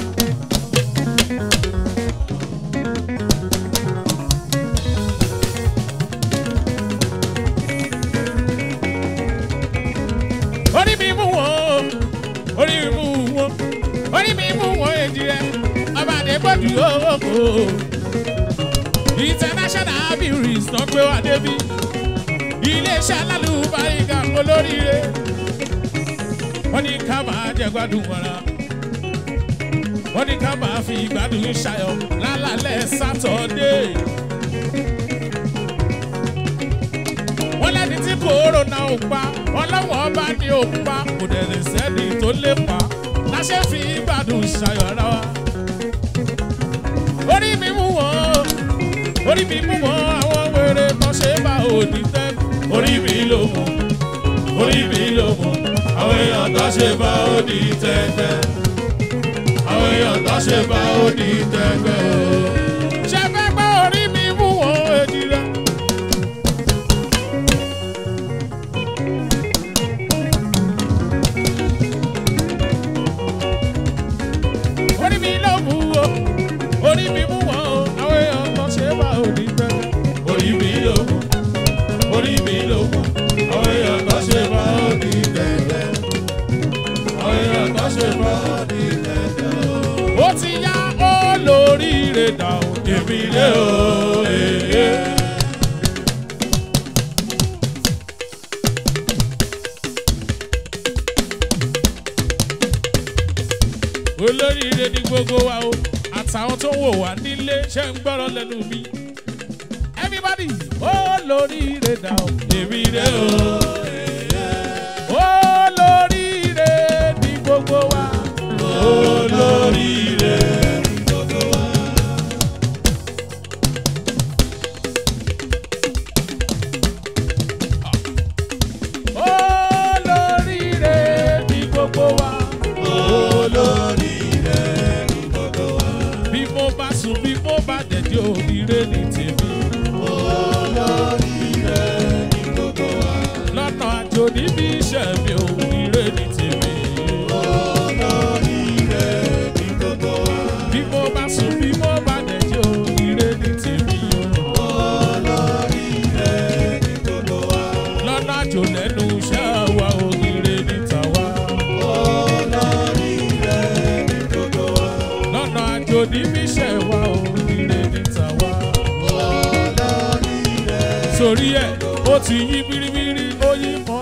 A: orí mi mú wọn orí mi mú wọn orí mi mú wọn èjì rẹ ọba àdébọ̀dù òkò international breweries náà gbé wá débi iléeṣẹ́ alálùbáríkà olóríire wọ́n ní ká máa jẹ gbádùn wàrà wọ́n ní ká máa fi gbádùn ṣayọ̀ lálálẹ́ sátọ̀dé. wọ́n lẹ́ni tí kòrónà ò pa ọlọ́wọ́n ọba ní ò pa kò dẹ̀ lè sẹ́ni tó lè pa láṣẹ fi gbádùn ṣayọ̀ ara wa. orí mi mú wọn orí mi mú wọn àwọn wèrè kan ṣe bá òní tẹ́ orí mi ló mú orí mi ló mú àwọn èèyàn tó ṣe bá òní tẹ́gbẹ́ àwọn èèyàn tó ṣe bá òní tẹ́gbẹ́ o. ṣe fẹ́ gbọ́ orí mi mú wọn èjì rẹ. orí mi ló mú o orí mi mú wọn o àwọn èèyàn kan ṣe bá òní tẹ́gbẹ́ orí mi ló mú orí mi ló mú àwọn èèyàn kan ṣe bá òní tẹ́gbẹ́ àwọn èèyàn kan ṣe bá òní tẹ́gbẹ́ o. ó ti yá ó lóríire dà ó èmi lé o. èé. olóríire ní gbogbo wa o àtàwọn tó ń wò wá nílé ṣe ń gbọ́rọ̀ lẹ́nu mi everybody ó lóríire dà ó èmi rè ó ó lóríire ní gbogbo wa ó lóríire ní gbogbo wa. ó lóríire ní gbogbo wa ó lóríire ní gbogbo wa. bí mo bá sùn bí mo bá dẹ̀dẹ̀ oríire ní tèmi. lọ́nà àjò níbi iṣẹ́ mi ò ire ní tèmi. bí mo bá sùn bí mo bá dẹ̀jọ́ ire ní tèmi. lọ́nà àjò lẹ́nu iṣẹ́ wa ò ire ní tàwa. lọ́nà àjò níbi iṣẹ́ wa ò ire ní tàwa. sórí ẹ̀ ó ti yí biribiri ó yí mọ́.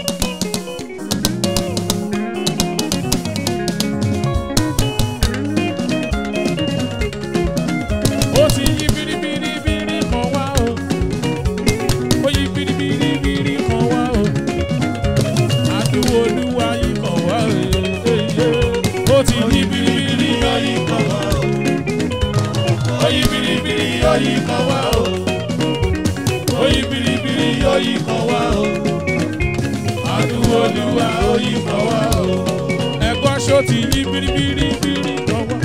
A: ó ti yí biribiribiri kan wá o ó yí biribiribiri kan wá o àdúgbò olúwa yí kan wá o ó ti yí biribiri ó yí kan wá o ó yí biribiri ó yí kan wá o ó yí biribiri ó yí kan wá o àdúgbò olúwa ó yí kan wá o ẹ̀gbọ́n ṣó ti yí biribiribiri kan wá.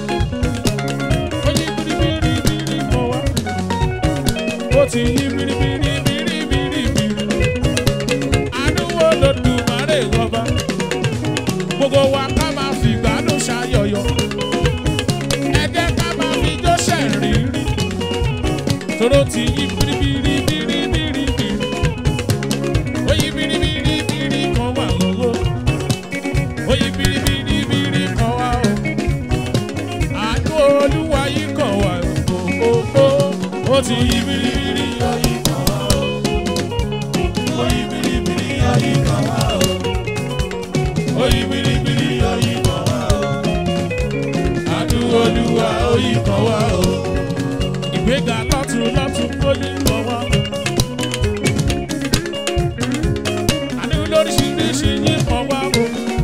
A: Ó yí biribiribiri kan wá. Ó ti yí biribiribiribiri. Àdúgbò lòdùmarè wọba. Gbogbo wa ká máa fi gbádùn ṣayọyọ. Ẹ jẹ́ ká máa fi jó ṣẹ̀rìírí. Toro ti yí biribiribiribiri. Ó yí biribiribiri kan wá lọ́wọ́. Ó yí biribiribiri kan wá o àánú olúwa yìí kàn wá òkòkò ó ti yí biribiri ayé kan wá o ó yí biribiri ayé kan wá o ó yí biribiri ayé kan wá o àánú olúwa ó yí kan wá o ìgbéga lọ́tún lọ́tún ó yí kan wá o àánú lóríṣiríṣi yí kan wá o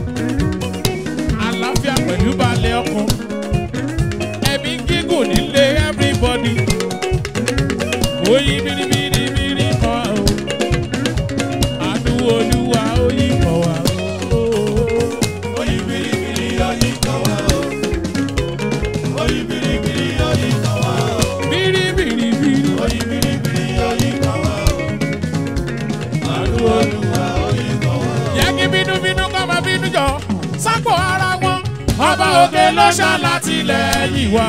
A: àlàáfíà pẹ̀lú balẹ̀ ọkàn ẹ̀mí gígùn nílé everybody. Oyin biribiribiri kan o, àánú olúwa oyin kan wá o. Oyin biribiri oyin kan wá o. Oyin biribiri oyin kan wá o. Biribiribiri oyin biribiri oyin kan wá o. Àánú olúwa oyin kan wá o. Yẹ kí bínúbínú kọ́ máa bínú jọ, sápò ara wọn ọba òkè ló ṣàlàtìlẹ́yìn wá.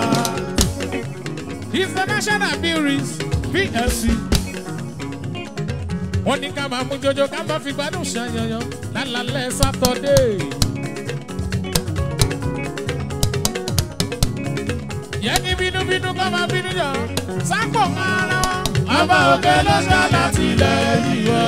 A: international breweries plc wọ́n ní ká máa mú jọjọ ká máa fi gbádùn ṣàyànyàn lálálẹ́ sátọ́dé. yẹ kí bínúbínú kọ́ máa bínú jọ sápò máa ra wọn. ọba òkè ló ṣàlàtìlẹ́yìn wá.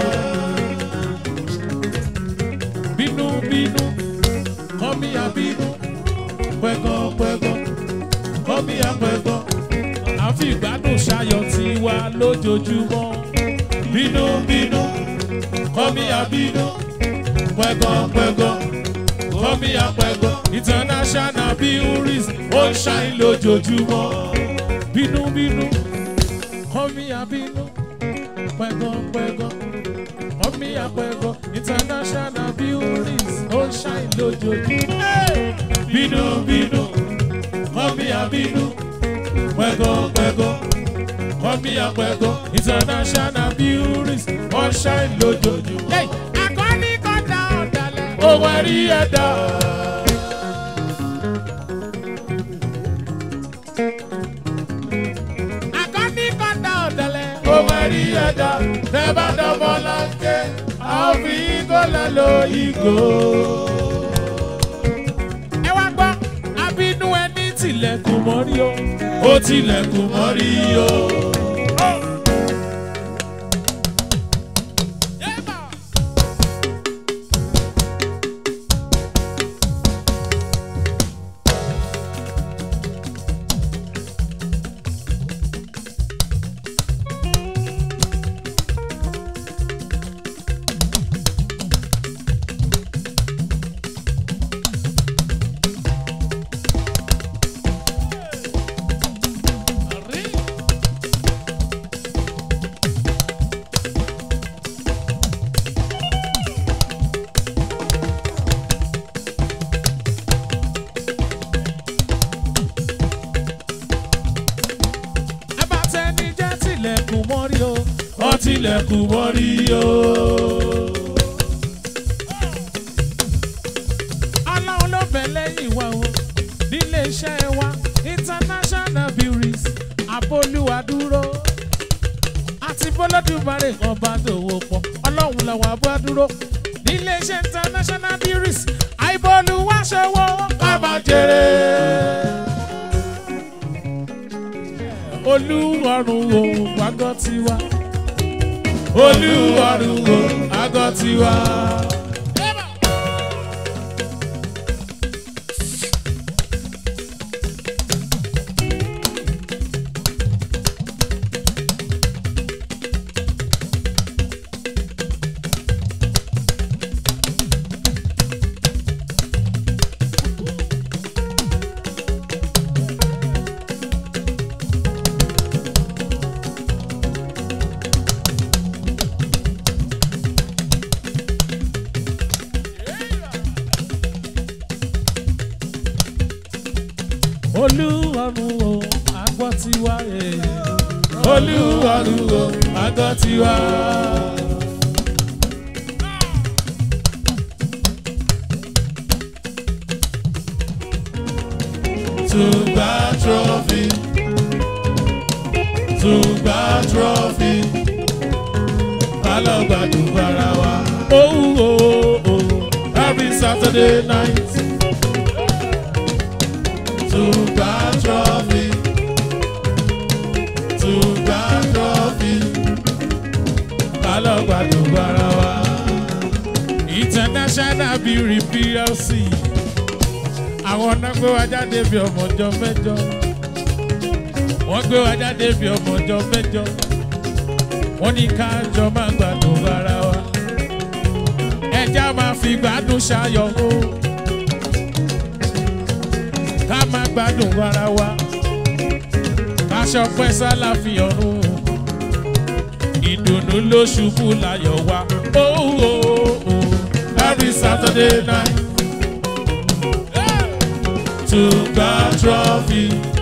A: bínúbínú kọ́mí àbínú pẹ́gàn-pẹ́gàn kọ́mí àpẹ́gàn àfi ìgbádùn ṣayọ̀ tiwa lójoojúmọ́ bínúbínú kọ́mí àbínú pẹ́gàn-pẹ́gàn kọ́mí àpẹ́gàn international breweries ó ń ṣàìn lójoojúmọ́ bínúbínú kọ́mí àbínú pẹ́gàn-pẹ́gàn kọ́mí àpẹ́gàn international breweries ó ń ṣàìn lójoojúmọ́ bínúbínú kọ́mí àbínú pẹ́gàn-pẹ́gàn kọ́mí àpẹ́gàn international breweries ó ń ṣàìn lójoojúmọ́. akọni kọjá ọ̀dàlẹ̀ ohun ẹ̀rí ẹ̀dá. akọni kọjá ọ̀dàlẹ̀ ohun ẹ̀rí ẹ̀dá. tẹ́ bá dọ́mọ́ láńké àwọn fi igó lẹ́ lo ìgò. ẹ wá gbọ́ abínú ẹni tilẹ̀kùn mọ́rí o ó tilẹ̀kùn mọ́rí o. mọ́rí o wọ́n tilẹ̀kùn mọ́rí o. aláwọn ló bẹ̀ lẹ́yìn wa o nílé iṣẹ́ wa international breweries àbólúwa dúró àti bọ́lọ́dúnbarè ọba dòwò pọ̀ ọlọ́run làwọn abọ́ dúró nílé iṣẹ́ international breweries àìbọ̀lùwà ṣọwọ́ ká máa jèrè. olúwarùn o àgọ́ tiwa olúwarùn o àgọ́ tiwa. olúwarùn o àgọ́ tiwa. eh. olúwarùn o àgọ́ tiwa. Tùgbà trophy. Tùgbà trophy. Alọ́gbàdùn ara wa. Oh, oh, oh, every Saturday night. Tùgbà trophy. Tùgbà trophy. Alọ́gbàdùn ara wa. International Beauty PLC àwọn náà gbé wa jáde bí ọmọ ọjọ́ mẹ́jọ wọ́n gbé wa jáde bí ọmọ ọjọ́ mẹ́jọ wọ́n ní ká jọ máa gbádùn ara wa ẹja máa fi gbádùn ṣayọ̀ o ká máa gbádùn ara wa ká ṣọpẹ́ sálà fi ọ̀run ìdùnnú ló ṣubú láyọ̀ wa oh, oh, oh, every Saturday night. Tùgbà trophy.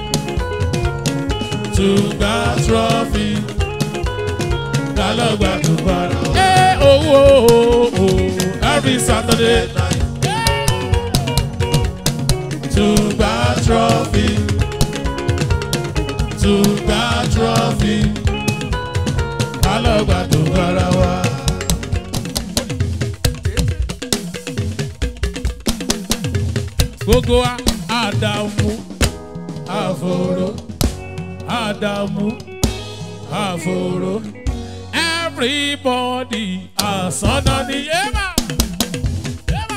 A: Tùgbà trophy. Dálọ́gbà tùgbà rọ̀. Ẹ owó every Saturday night. Tùgbà trophy. Tùgbà trophy. Dálọ́gbà tùgbà rọ̀ wá. Gbogbo wa Ádámù àfòrò Ádámù àfòrò everybody àsọ̀nà ni yéèmà. yéèmà.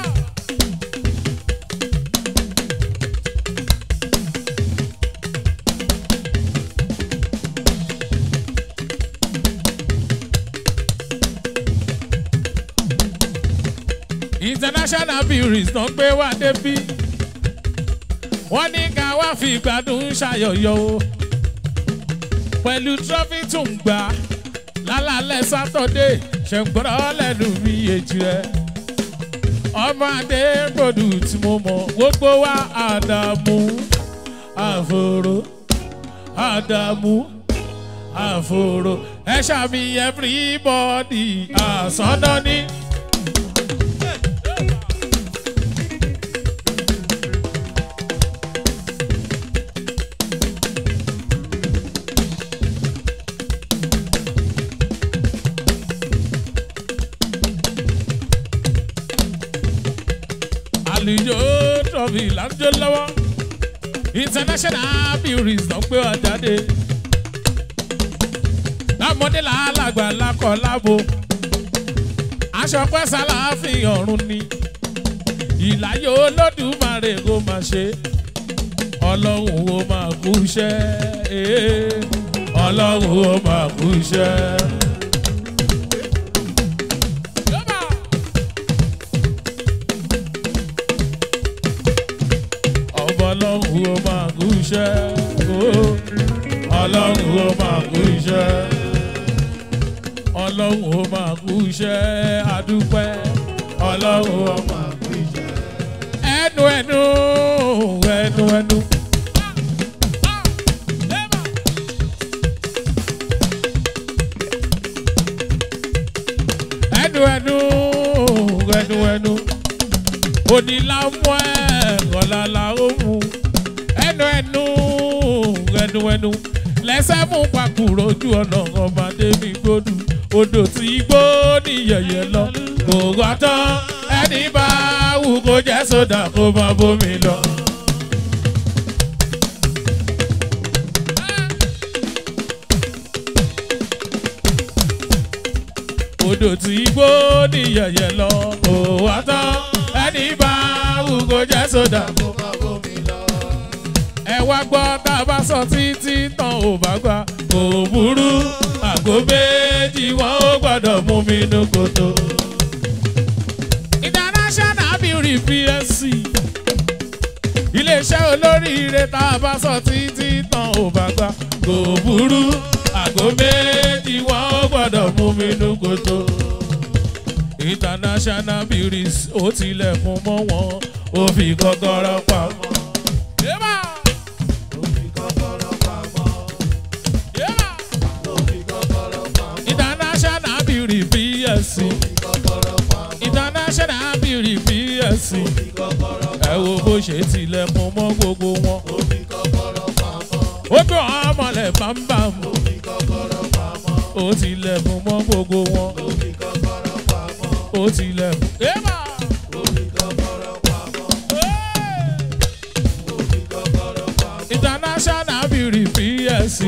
A: international breweries náà gbé wá débí wọ́n ní ká wá fi gbádùn ṣàyọ̀yọ̀ o pẹ̀lú trọ́fì tó ń gbà lálálẹ̀ sátọ́dé ṣẹ̀ǹgbọ́n lẹ́nu mi èjì rẹ̀ ọmọ adé gbòdù tí mo mọ̀ gbogbo wa àdàmú àfòrò àdàmú àfòrò ẹ ṣàmì everybody àsọdọ́ ní. àlùjọ trọ́fì lájọ lọ́wọ́ international breweries ló gbé wa jáde lámọdé làálàgbà lákọ̀ lábo aṣọ pẹ́sà láàfin ọ̀run ni ìlàyé olódùmarè kò máa ṣe ọlọ́run ó máa kú iṣẹ́ ee, ọlọ́run ó máa kú iṣẹ́. ọba ọlọ́run ó máa kú iṣẹ́ ooo ọlọ́run ó máa kú iṣẹ́ ọlọ́run ó máa kú iṣẹ́ adúpẹ́ ọlọ́run ó máa kú iṣẹ́ ẹnu ẹnu ẹnu ẹnu. ẹnu ẹnu ẹnu ẹnu onílàmú ẹ kọlàlà òmù ẹnu ẹnu ẹnu ẹnu lẹsẹ mú pàkúrò ojú ọ̀nà ọmọdé mi gbódù odò tí gbó ní yẹyẹ lọ kò wá tán ẹni bá wù kó jẹ́ sódà kó má bómi lọ. odò tí gbó ní yẹyẹ lọ kò wá tán ẹni bá wù kó jẹ́ sódà kó má bómi lọ. ẹ wá gbọ́ tá a bá sọ títí tán ò bá gbà kò burú àgbo méjì wọn ó gbọ́dọ̀ mú mi nú kòtò. international beauty psc iléeṣẹ́ olóríire tá a bá sọ títí tán ò bá gbà kò burú àgbo méjì wọn ó gbọ́dọ̀ mú mi nú kòtò. international beauties ó tilẹ̀kùn mọ́ wọn ó fi kọ́kọ́rọ́ pamọ́. Yébà! Yébà! international beauty psc international beauty psc ẹ wo bó ṣe tilẹ̀kùn mọ́ gbogbo wọn ó gbọ́ ọmọlẹ̀ bámbám ó tilẹ̀kùn mọ́ gbogbo wọn ó tilẹ̀kùn. Ébà! international beauty psc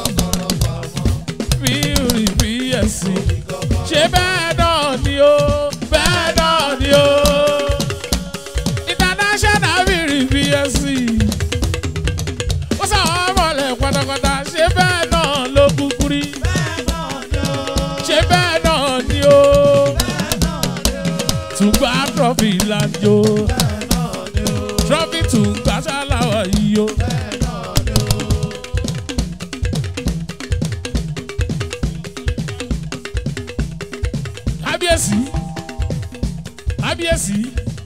A: beauty psc ṣé bẹ́ẹ̀ náà ni ó bẹ́ẹ̀ náà ni ó international beauty psc ó sàwọn ọmọlẹ̀ pátápátá ṣé bẹ́ẹ̀ náà ló kúkú rí ṣé bẹ́ẹ̀ náà ni ó tùgbà trọ́fì lájò trọ́fì tùgbà ṣáláwà yìí ó. kábíyèsí kábíyèsí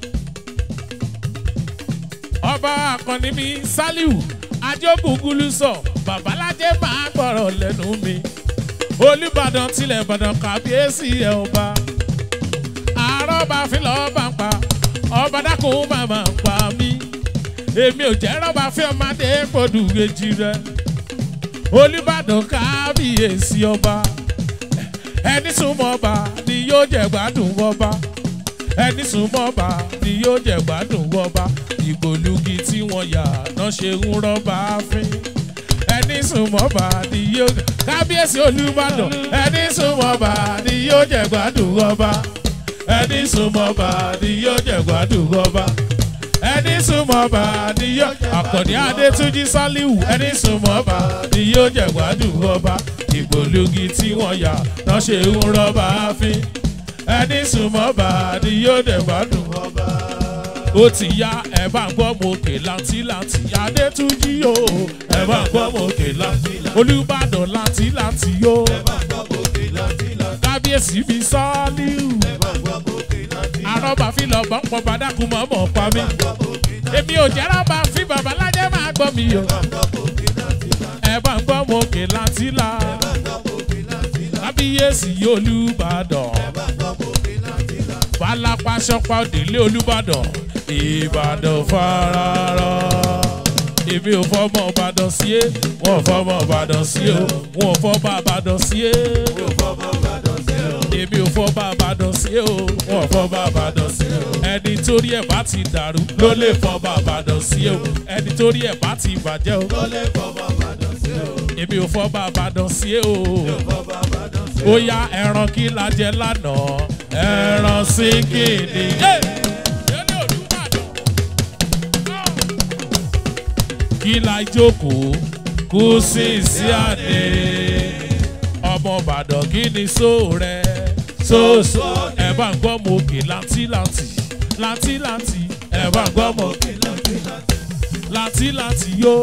A: ọba akọni mi saliu adéògùngúlù sọ babalájẹ máa gbọrọ lẹnu mi olùbàdàn tilẹ̀ ìbàdàn kábíyèsí ẹ̀ ọba àrọ́bà fílọ̀ bá ń pa ọba dákun màmá ń pa mí èmi ò jẹ́ rọ́bà fí ọmọdé gbòdù kejì rẹ olùbàdàn kábíyèsí ọba ẹni súnmọ́ ọba ni yóò jẹ gbádùn ọba ẹni súnmọ́ ọba ni yóò jẹ gbádùn ọba ìgbòlugi tí wọ́n yà náà ṣe ń rọ́bà fín ẹni súnmọ́ ọba ni yóò kábíyèsí olùbàdàn ẹni súnmọ́ ọba ni yóò jẹ gbádùn ọba ẹni súnmọ́ ọba ni yóò jẹ gbádùn ọba ẹni súnmọ́ ọba ni yóò àkànní adétúnjì sálíwù ẹni súnmọ́ ọba ni yóò jẹ gbádùn ọba ìgbòlugi tí wọ́n yà náà ṣe ń rọ́bà fín ẹni súnmọ́ ọba ni yóò dẹ̀ gbádùn ọba. ó ti ya ẹ bá ń gbọ́ mo kè láńtìláńtì adétúnjì o ẹ bá ń gbọ́ mo kè láńtìláńtì olùbàdàn láńtìláńtì o kábíyèsí mi sálíù àrọ́bà fi lọ bọ́ pọ̀ bàdákùn mọ́ mọ́ pa mí èmi ò jẹ́ rọ́bà fi babalájẹ́ máa gbọ́ mi o ẹ bá ń gbọ́ mo kè láńtìlá kábíyèsí olùbàdàn balapasọpa òdèlé olùbàdàn ìbàdàn fararọ èmi ò fọmọ ìbàdàn sí é wọn ò fọmọ ìbàdàn sí o wọn ò fọmọ ìbàdàn sí é èmi ò fọmọ ìbàdàn sí o wọn ò fọmọ ìbàdàn sí o ẹni torí ẹ̀ bá ti dàrú ló lè fọmọ ìbàdàn sí o ẹni torí ẹ̀ bá ti bàjẹ́ o èmi ò fọmọ ìbàdàn sí o ó yá ẹran kí la jẹ lánàá ẹran sínkìnì. kí la jókòó kú sí sí àdé ọmọ ìbàdàn kí ni só rẹ sóòsó ẹ bá ń gbọ́ mọ òkè láńtìláńtì láńtìláńtì ẹ bá ń gbọ́ mọ òkè láńtìláńtì yó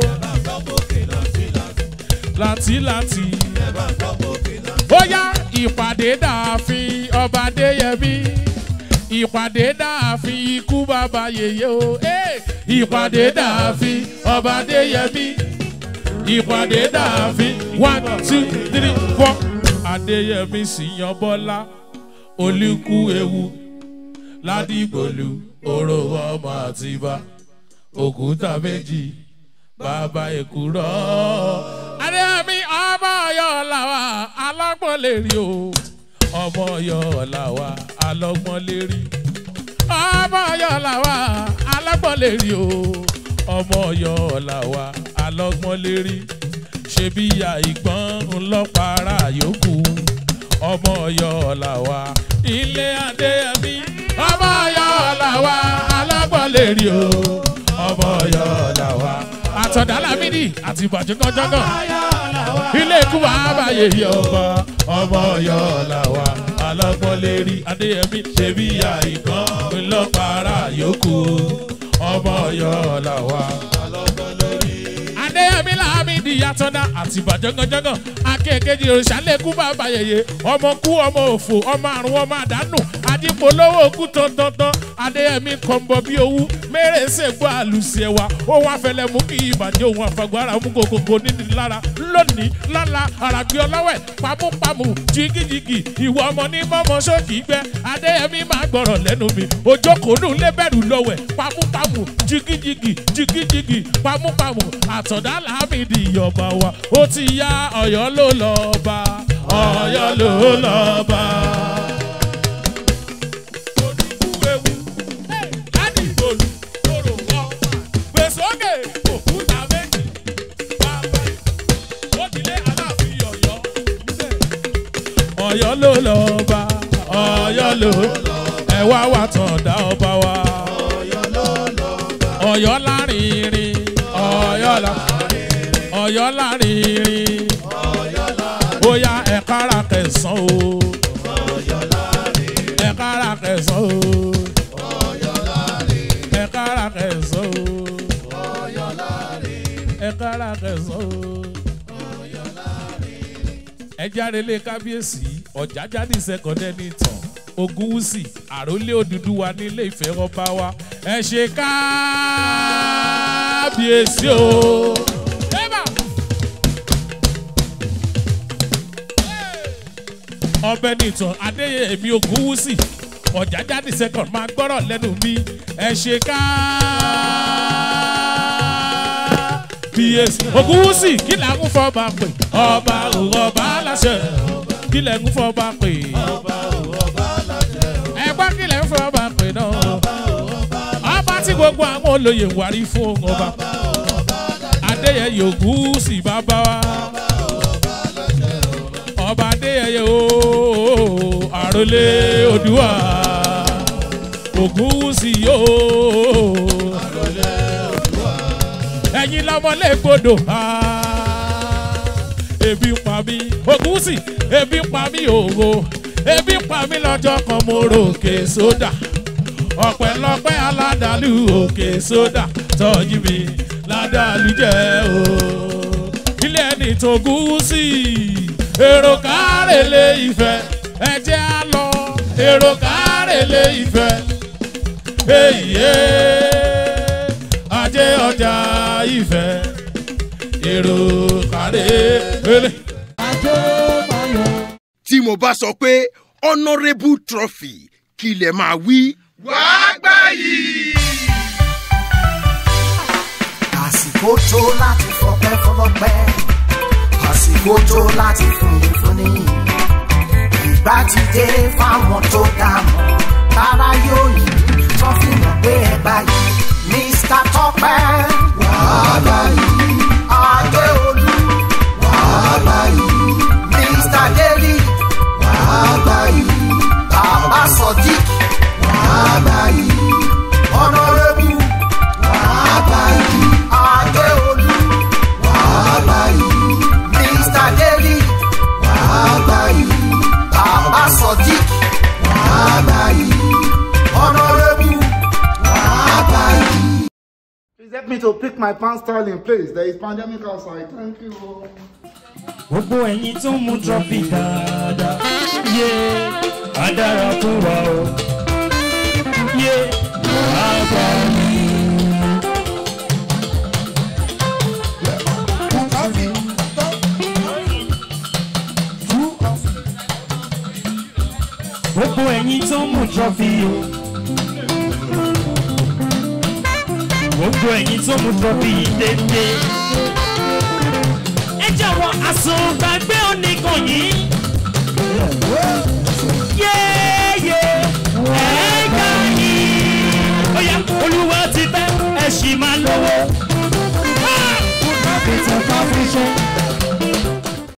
A: láńtìláńtì ó yá ìpàdé dàáfin ọba adéyẹmí ìpàdé dàáfin ikú bàbá yèyé o eh! ìpàdé dàáfin ọba adéyẹmí ìpàdé dàáfin one two three four adéyẹmí sì yan bọ́lá olùkú ewu ládìgbòlù oró ọmọ àtibá òkúta méjì bàbá èkúrọ́. adéyẹmí ọmọ ọyọ làwà alọ́gbọ́n lè rí o ọmọ ọyọ làwà alọ́gbọ́n lè rí ọmọ ọyọ làwà alọ́gbọ́n lè rí o ọmọ ọyọ làwà alọ́gbọ́n lè rí ṣebí ìyá ìgbọ́n ńlọ́pàá yòókù ọmọ ọyọ làwà ilé adéyẹmí ọmọ ọyọ làwà alọ́gbọ́n lè rí o ọmọ ọyọ làwà àtọ̀dá lámìdí àti ìbàjẹ́gànjọ́gàn ilé ikú wa báyé yẹ ọba ọmọ ọyọ làwà alọ́gbọ́n lè rí adéyẹmí ṣebí ìyá ìgbọ́n ńlọ́pàá yòókù ọmọ ọyọ làwà adéyẹmí làmìdí yàtọ̀dá àti ìbàjẹ́gànjọ́gàn akéèkéjì òrìṣà lẹ́kú bàbá yẹyẹ ọmọ kú ọmọ òfò ọmọ àrùn ọmọ àdánù adípolówó kú tọ́tọ́tọ́ adéyẹmí kọ̀ǹbọ̀ bí owú mẹ́rẹ̀ẹ́sẹ̀ gbọ́ àlùsí ẹ̀wà ohun afẹ́lẹ́ mú kí ìbàjẹ́ ohun àfagbára mú kòkòkò níní lára lónìí lọ́la àràgbé ọlọ́wẹ̀ pamúpamù jigijigi ìwọ ọmọ ní mọ́mọ́ sókì gbẹ adéyẹmí máa gbọ́rọ̀ lẹ́nu mi ojókòónù lébẹ̀rù lọ́wẹ̀ pamúpamù jigijigi jigijigi pamúpamù àtọ̀dá làmìdí ìyọ̀bà wa ó ti yá ọ̀yọ́ ló lọ́ọ́ bá ọ̀yọ́ ló lọ́ọ́ bá. ọ̀yọ́ ló lọ bá ọ̀yọ́ ló ẹ wá wà tán dá ọba wa ọ̀yọ́ lárinrin ọ̀yọ́ la ọ̀yọ́ lárinrin bóyá ẹ kára kẹsàn o ẹ kára kẹsàn o ẹ kára kẹsàn o ẹ kára kẹsàn o ẹ jáde lé kábíyèsí ọ̀jájáde sẹ́kọ̀dẹ́ ní ìtàn ogunwusi àròlé òdúdúwa nílé ìfẹ́ ọba wa ẹ ṣe kábíyèsí o. Eba! ọbẹ̀ nìtàn adéyẹmí ogunwusi ọ̀jájáde sẹ́kọ̀d máa gbọ́rọ̀ lẹ́nu mi ẹ ṣe kábíyèsí ogunwusi kí là ń fọba pè ọba ọba aláṣẹ kí lẹ̀ ń fọba pè ẹgbẹ́ kí lẹ̀ ń fọba pè náà ọba tí gbogbo àwọn olóyè ń wárí fún ọba adéyẹyẹ ogunwusi bàbá wa ọba adéyẹyẹ ooo àròlé odùwà ògúnwùsì yóò ẹ̀yin lọ́mọlé gbọdọ̀ ebi ń pa mí ògúnwùsì ebi ń pa mí òwò ebi ń pa mí lọ́jọ́ kan mo rò òkè sódà ọ̀pẹ̀lọpẹ̀ aládàlú òkè sódà tọ́jú mi ládàlú jẹ́ o ilé ẹni tó gúúsì èrò kárẹ̀lé ìfẹ́ ẹ̀jẹ̀ á lọ èrò kárẹ̀lé ìfẹ́ èyí ajé ọjà ìfẹ́ èrò kárẹ̀lé.
D: tí mo bá sọ pé honourable trophy kí lè máa wí. wàá gbà yìí.
E: àsìkò tó láti fọpẹ́ fọlọ́pẹ́ àsìkò tó láti fúnni fúnni ìgbà ti dé fáwọn tó dá mọ́ tára yóò yí tó fi mọ̀ pé ẹ báyìí mr tọpẹ wàhálà yìí adéolú wàhálà yìí mr deli wàhálà yìí bàbá sodiq wàhálà yìí honourable wàhálà yìí adéolú wàhálà yìí mr deli wàhálà yìí bàbá sodiq wàhálà yìí honourable wàhálà yìí.
F: Please help me to pick my pants style in place. There is pandemic outside. Thank you.
G: gbogbo ẹ̀yin tó ń mu trọ́fì dáadáa yé á dára fún wa o yé á gbà mí. gbogbo ẹ̀yin tó mú trọ́fì o. gbogbo ẹ̀yin tó mú trọ́fì yìí dédé. ẹ jọ̀wọ́ àsùngbàgbé oníkan yìí. yéèyé ẹ̀ẹ́gà yìí. ó yá olúwa ti fẹ́ ẹ̀ sì máa lówó.
C: Peter Pavishon.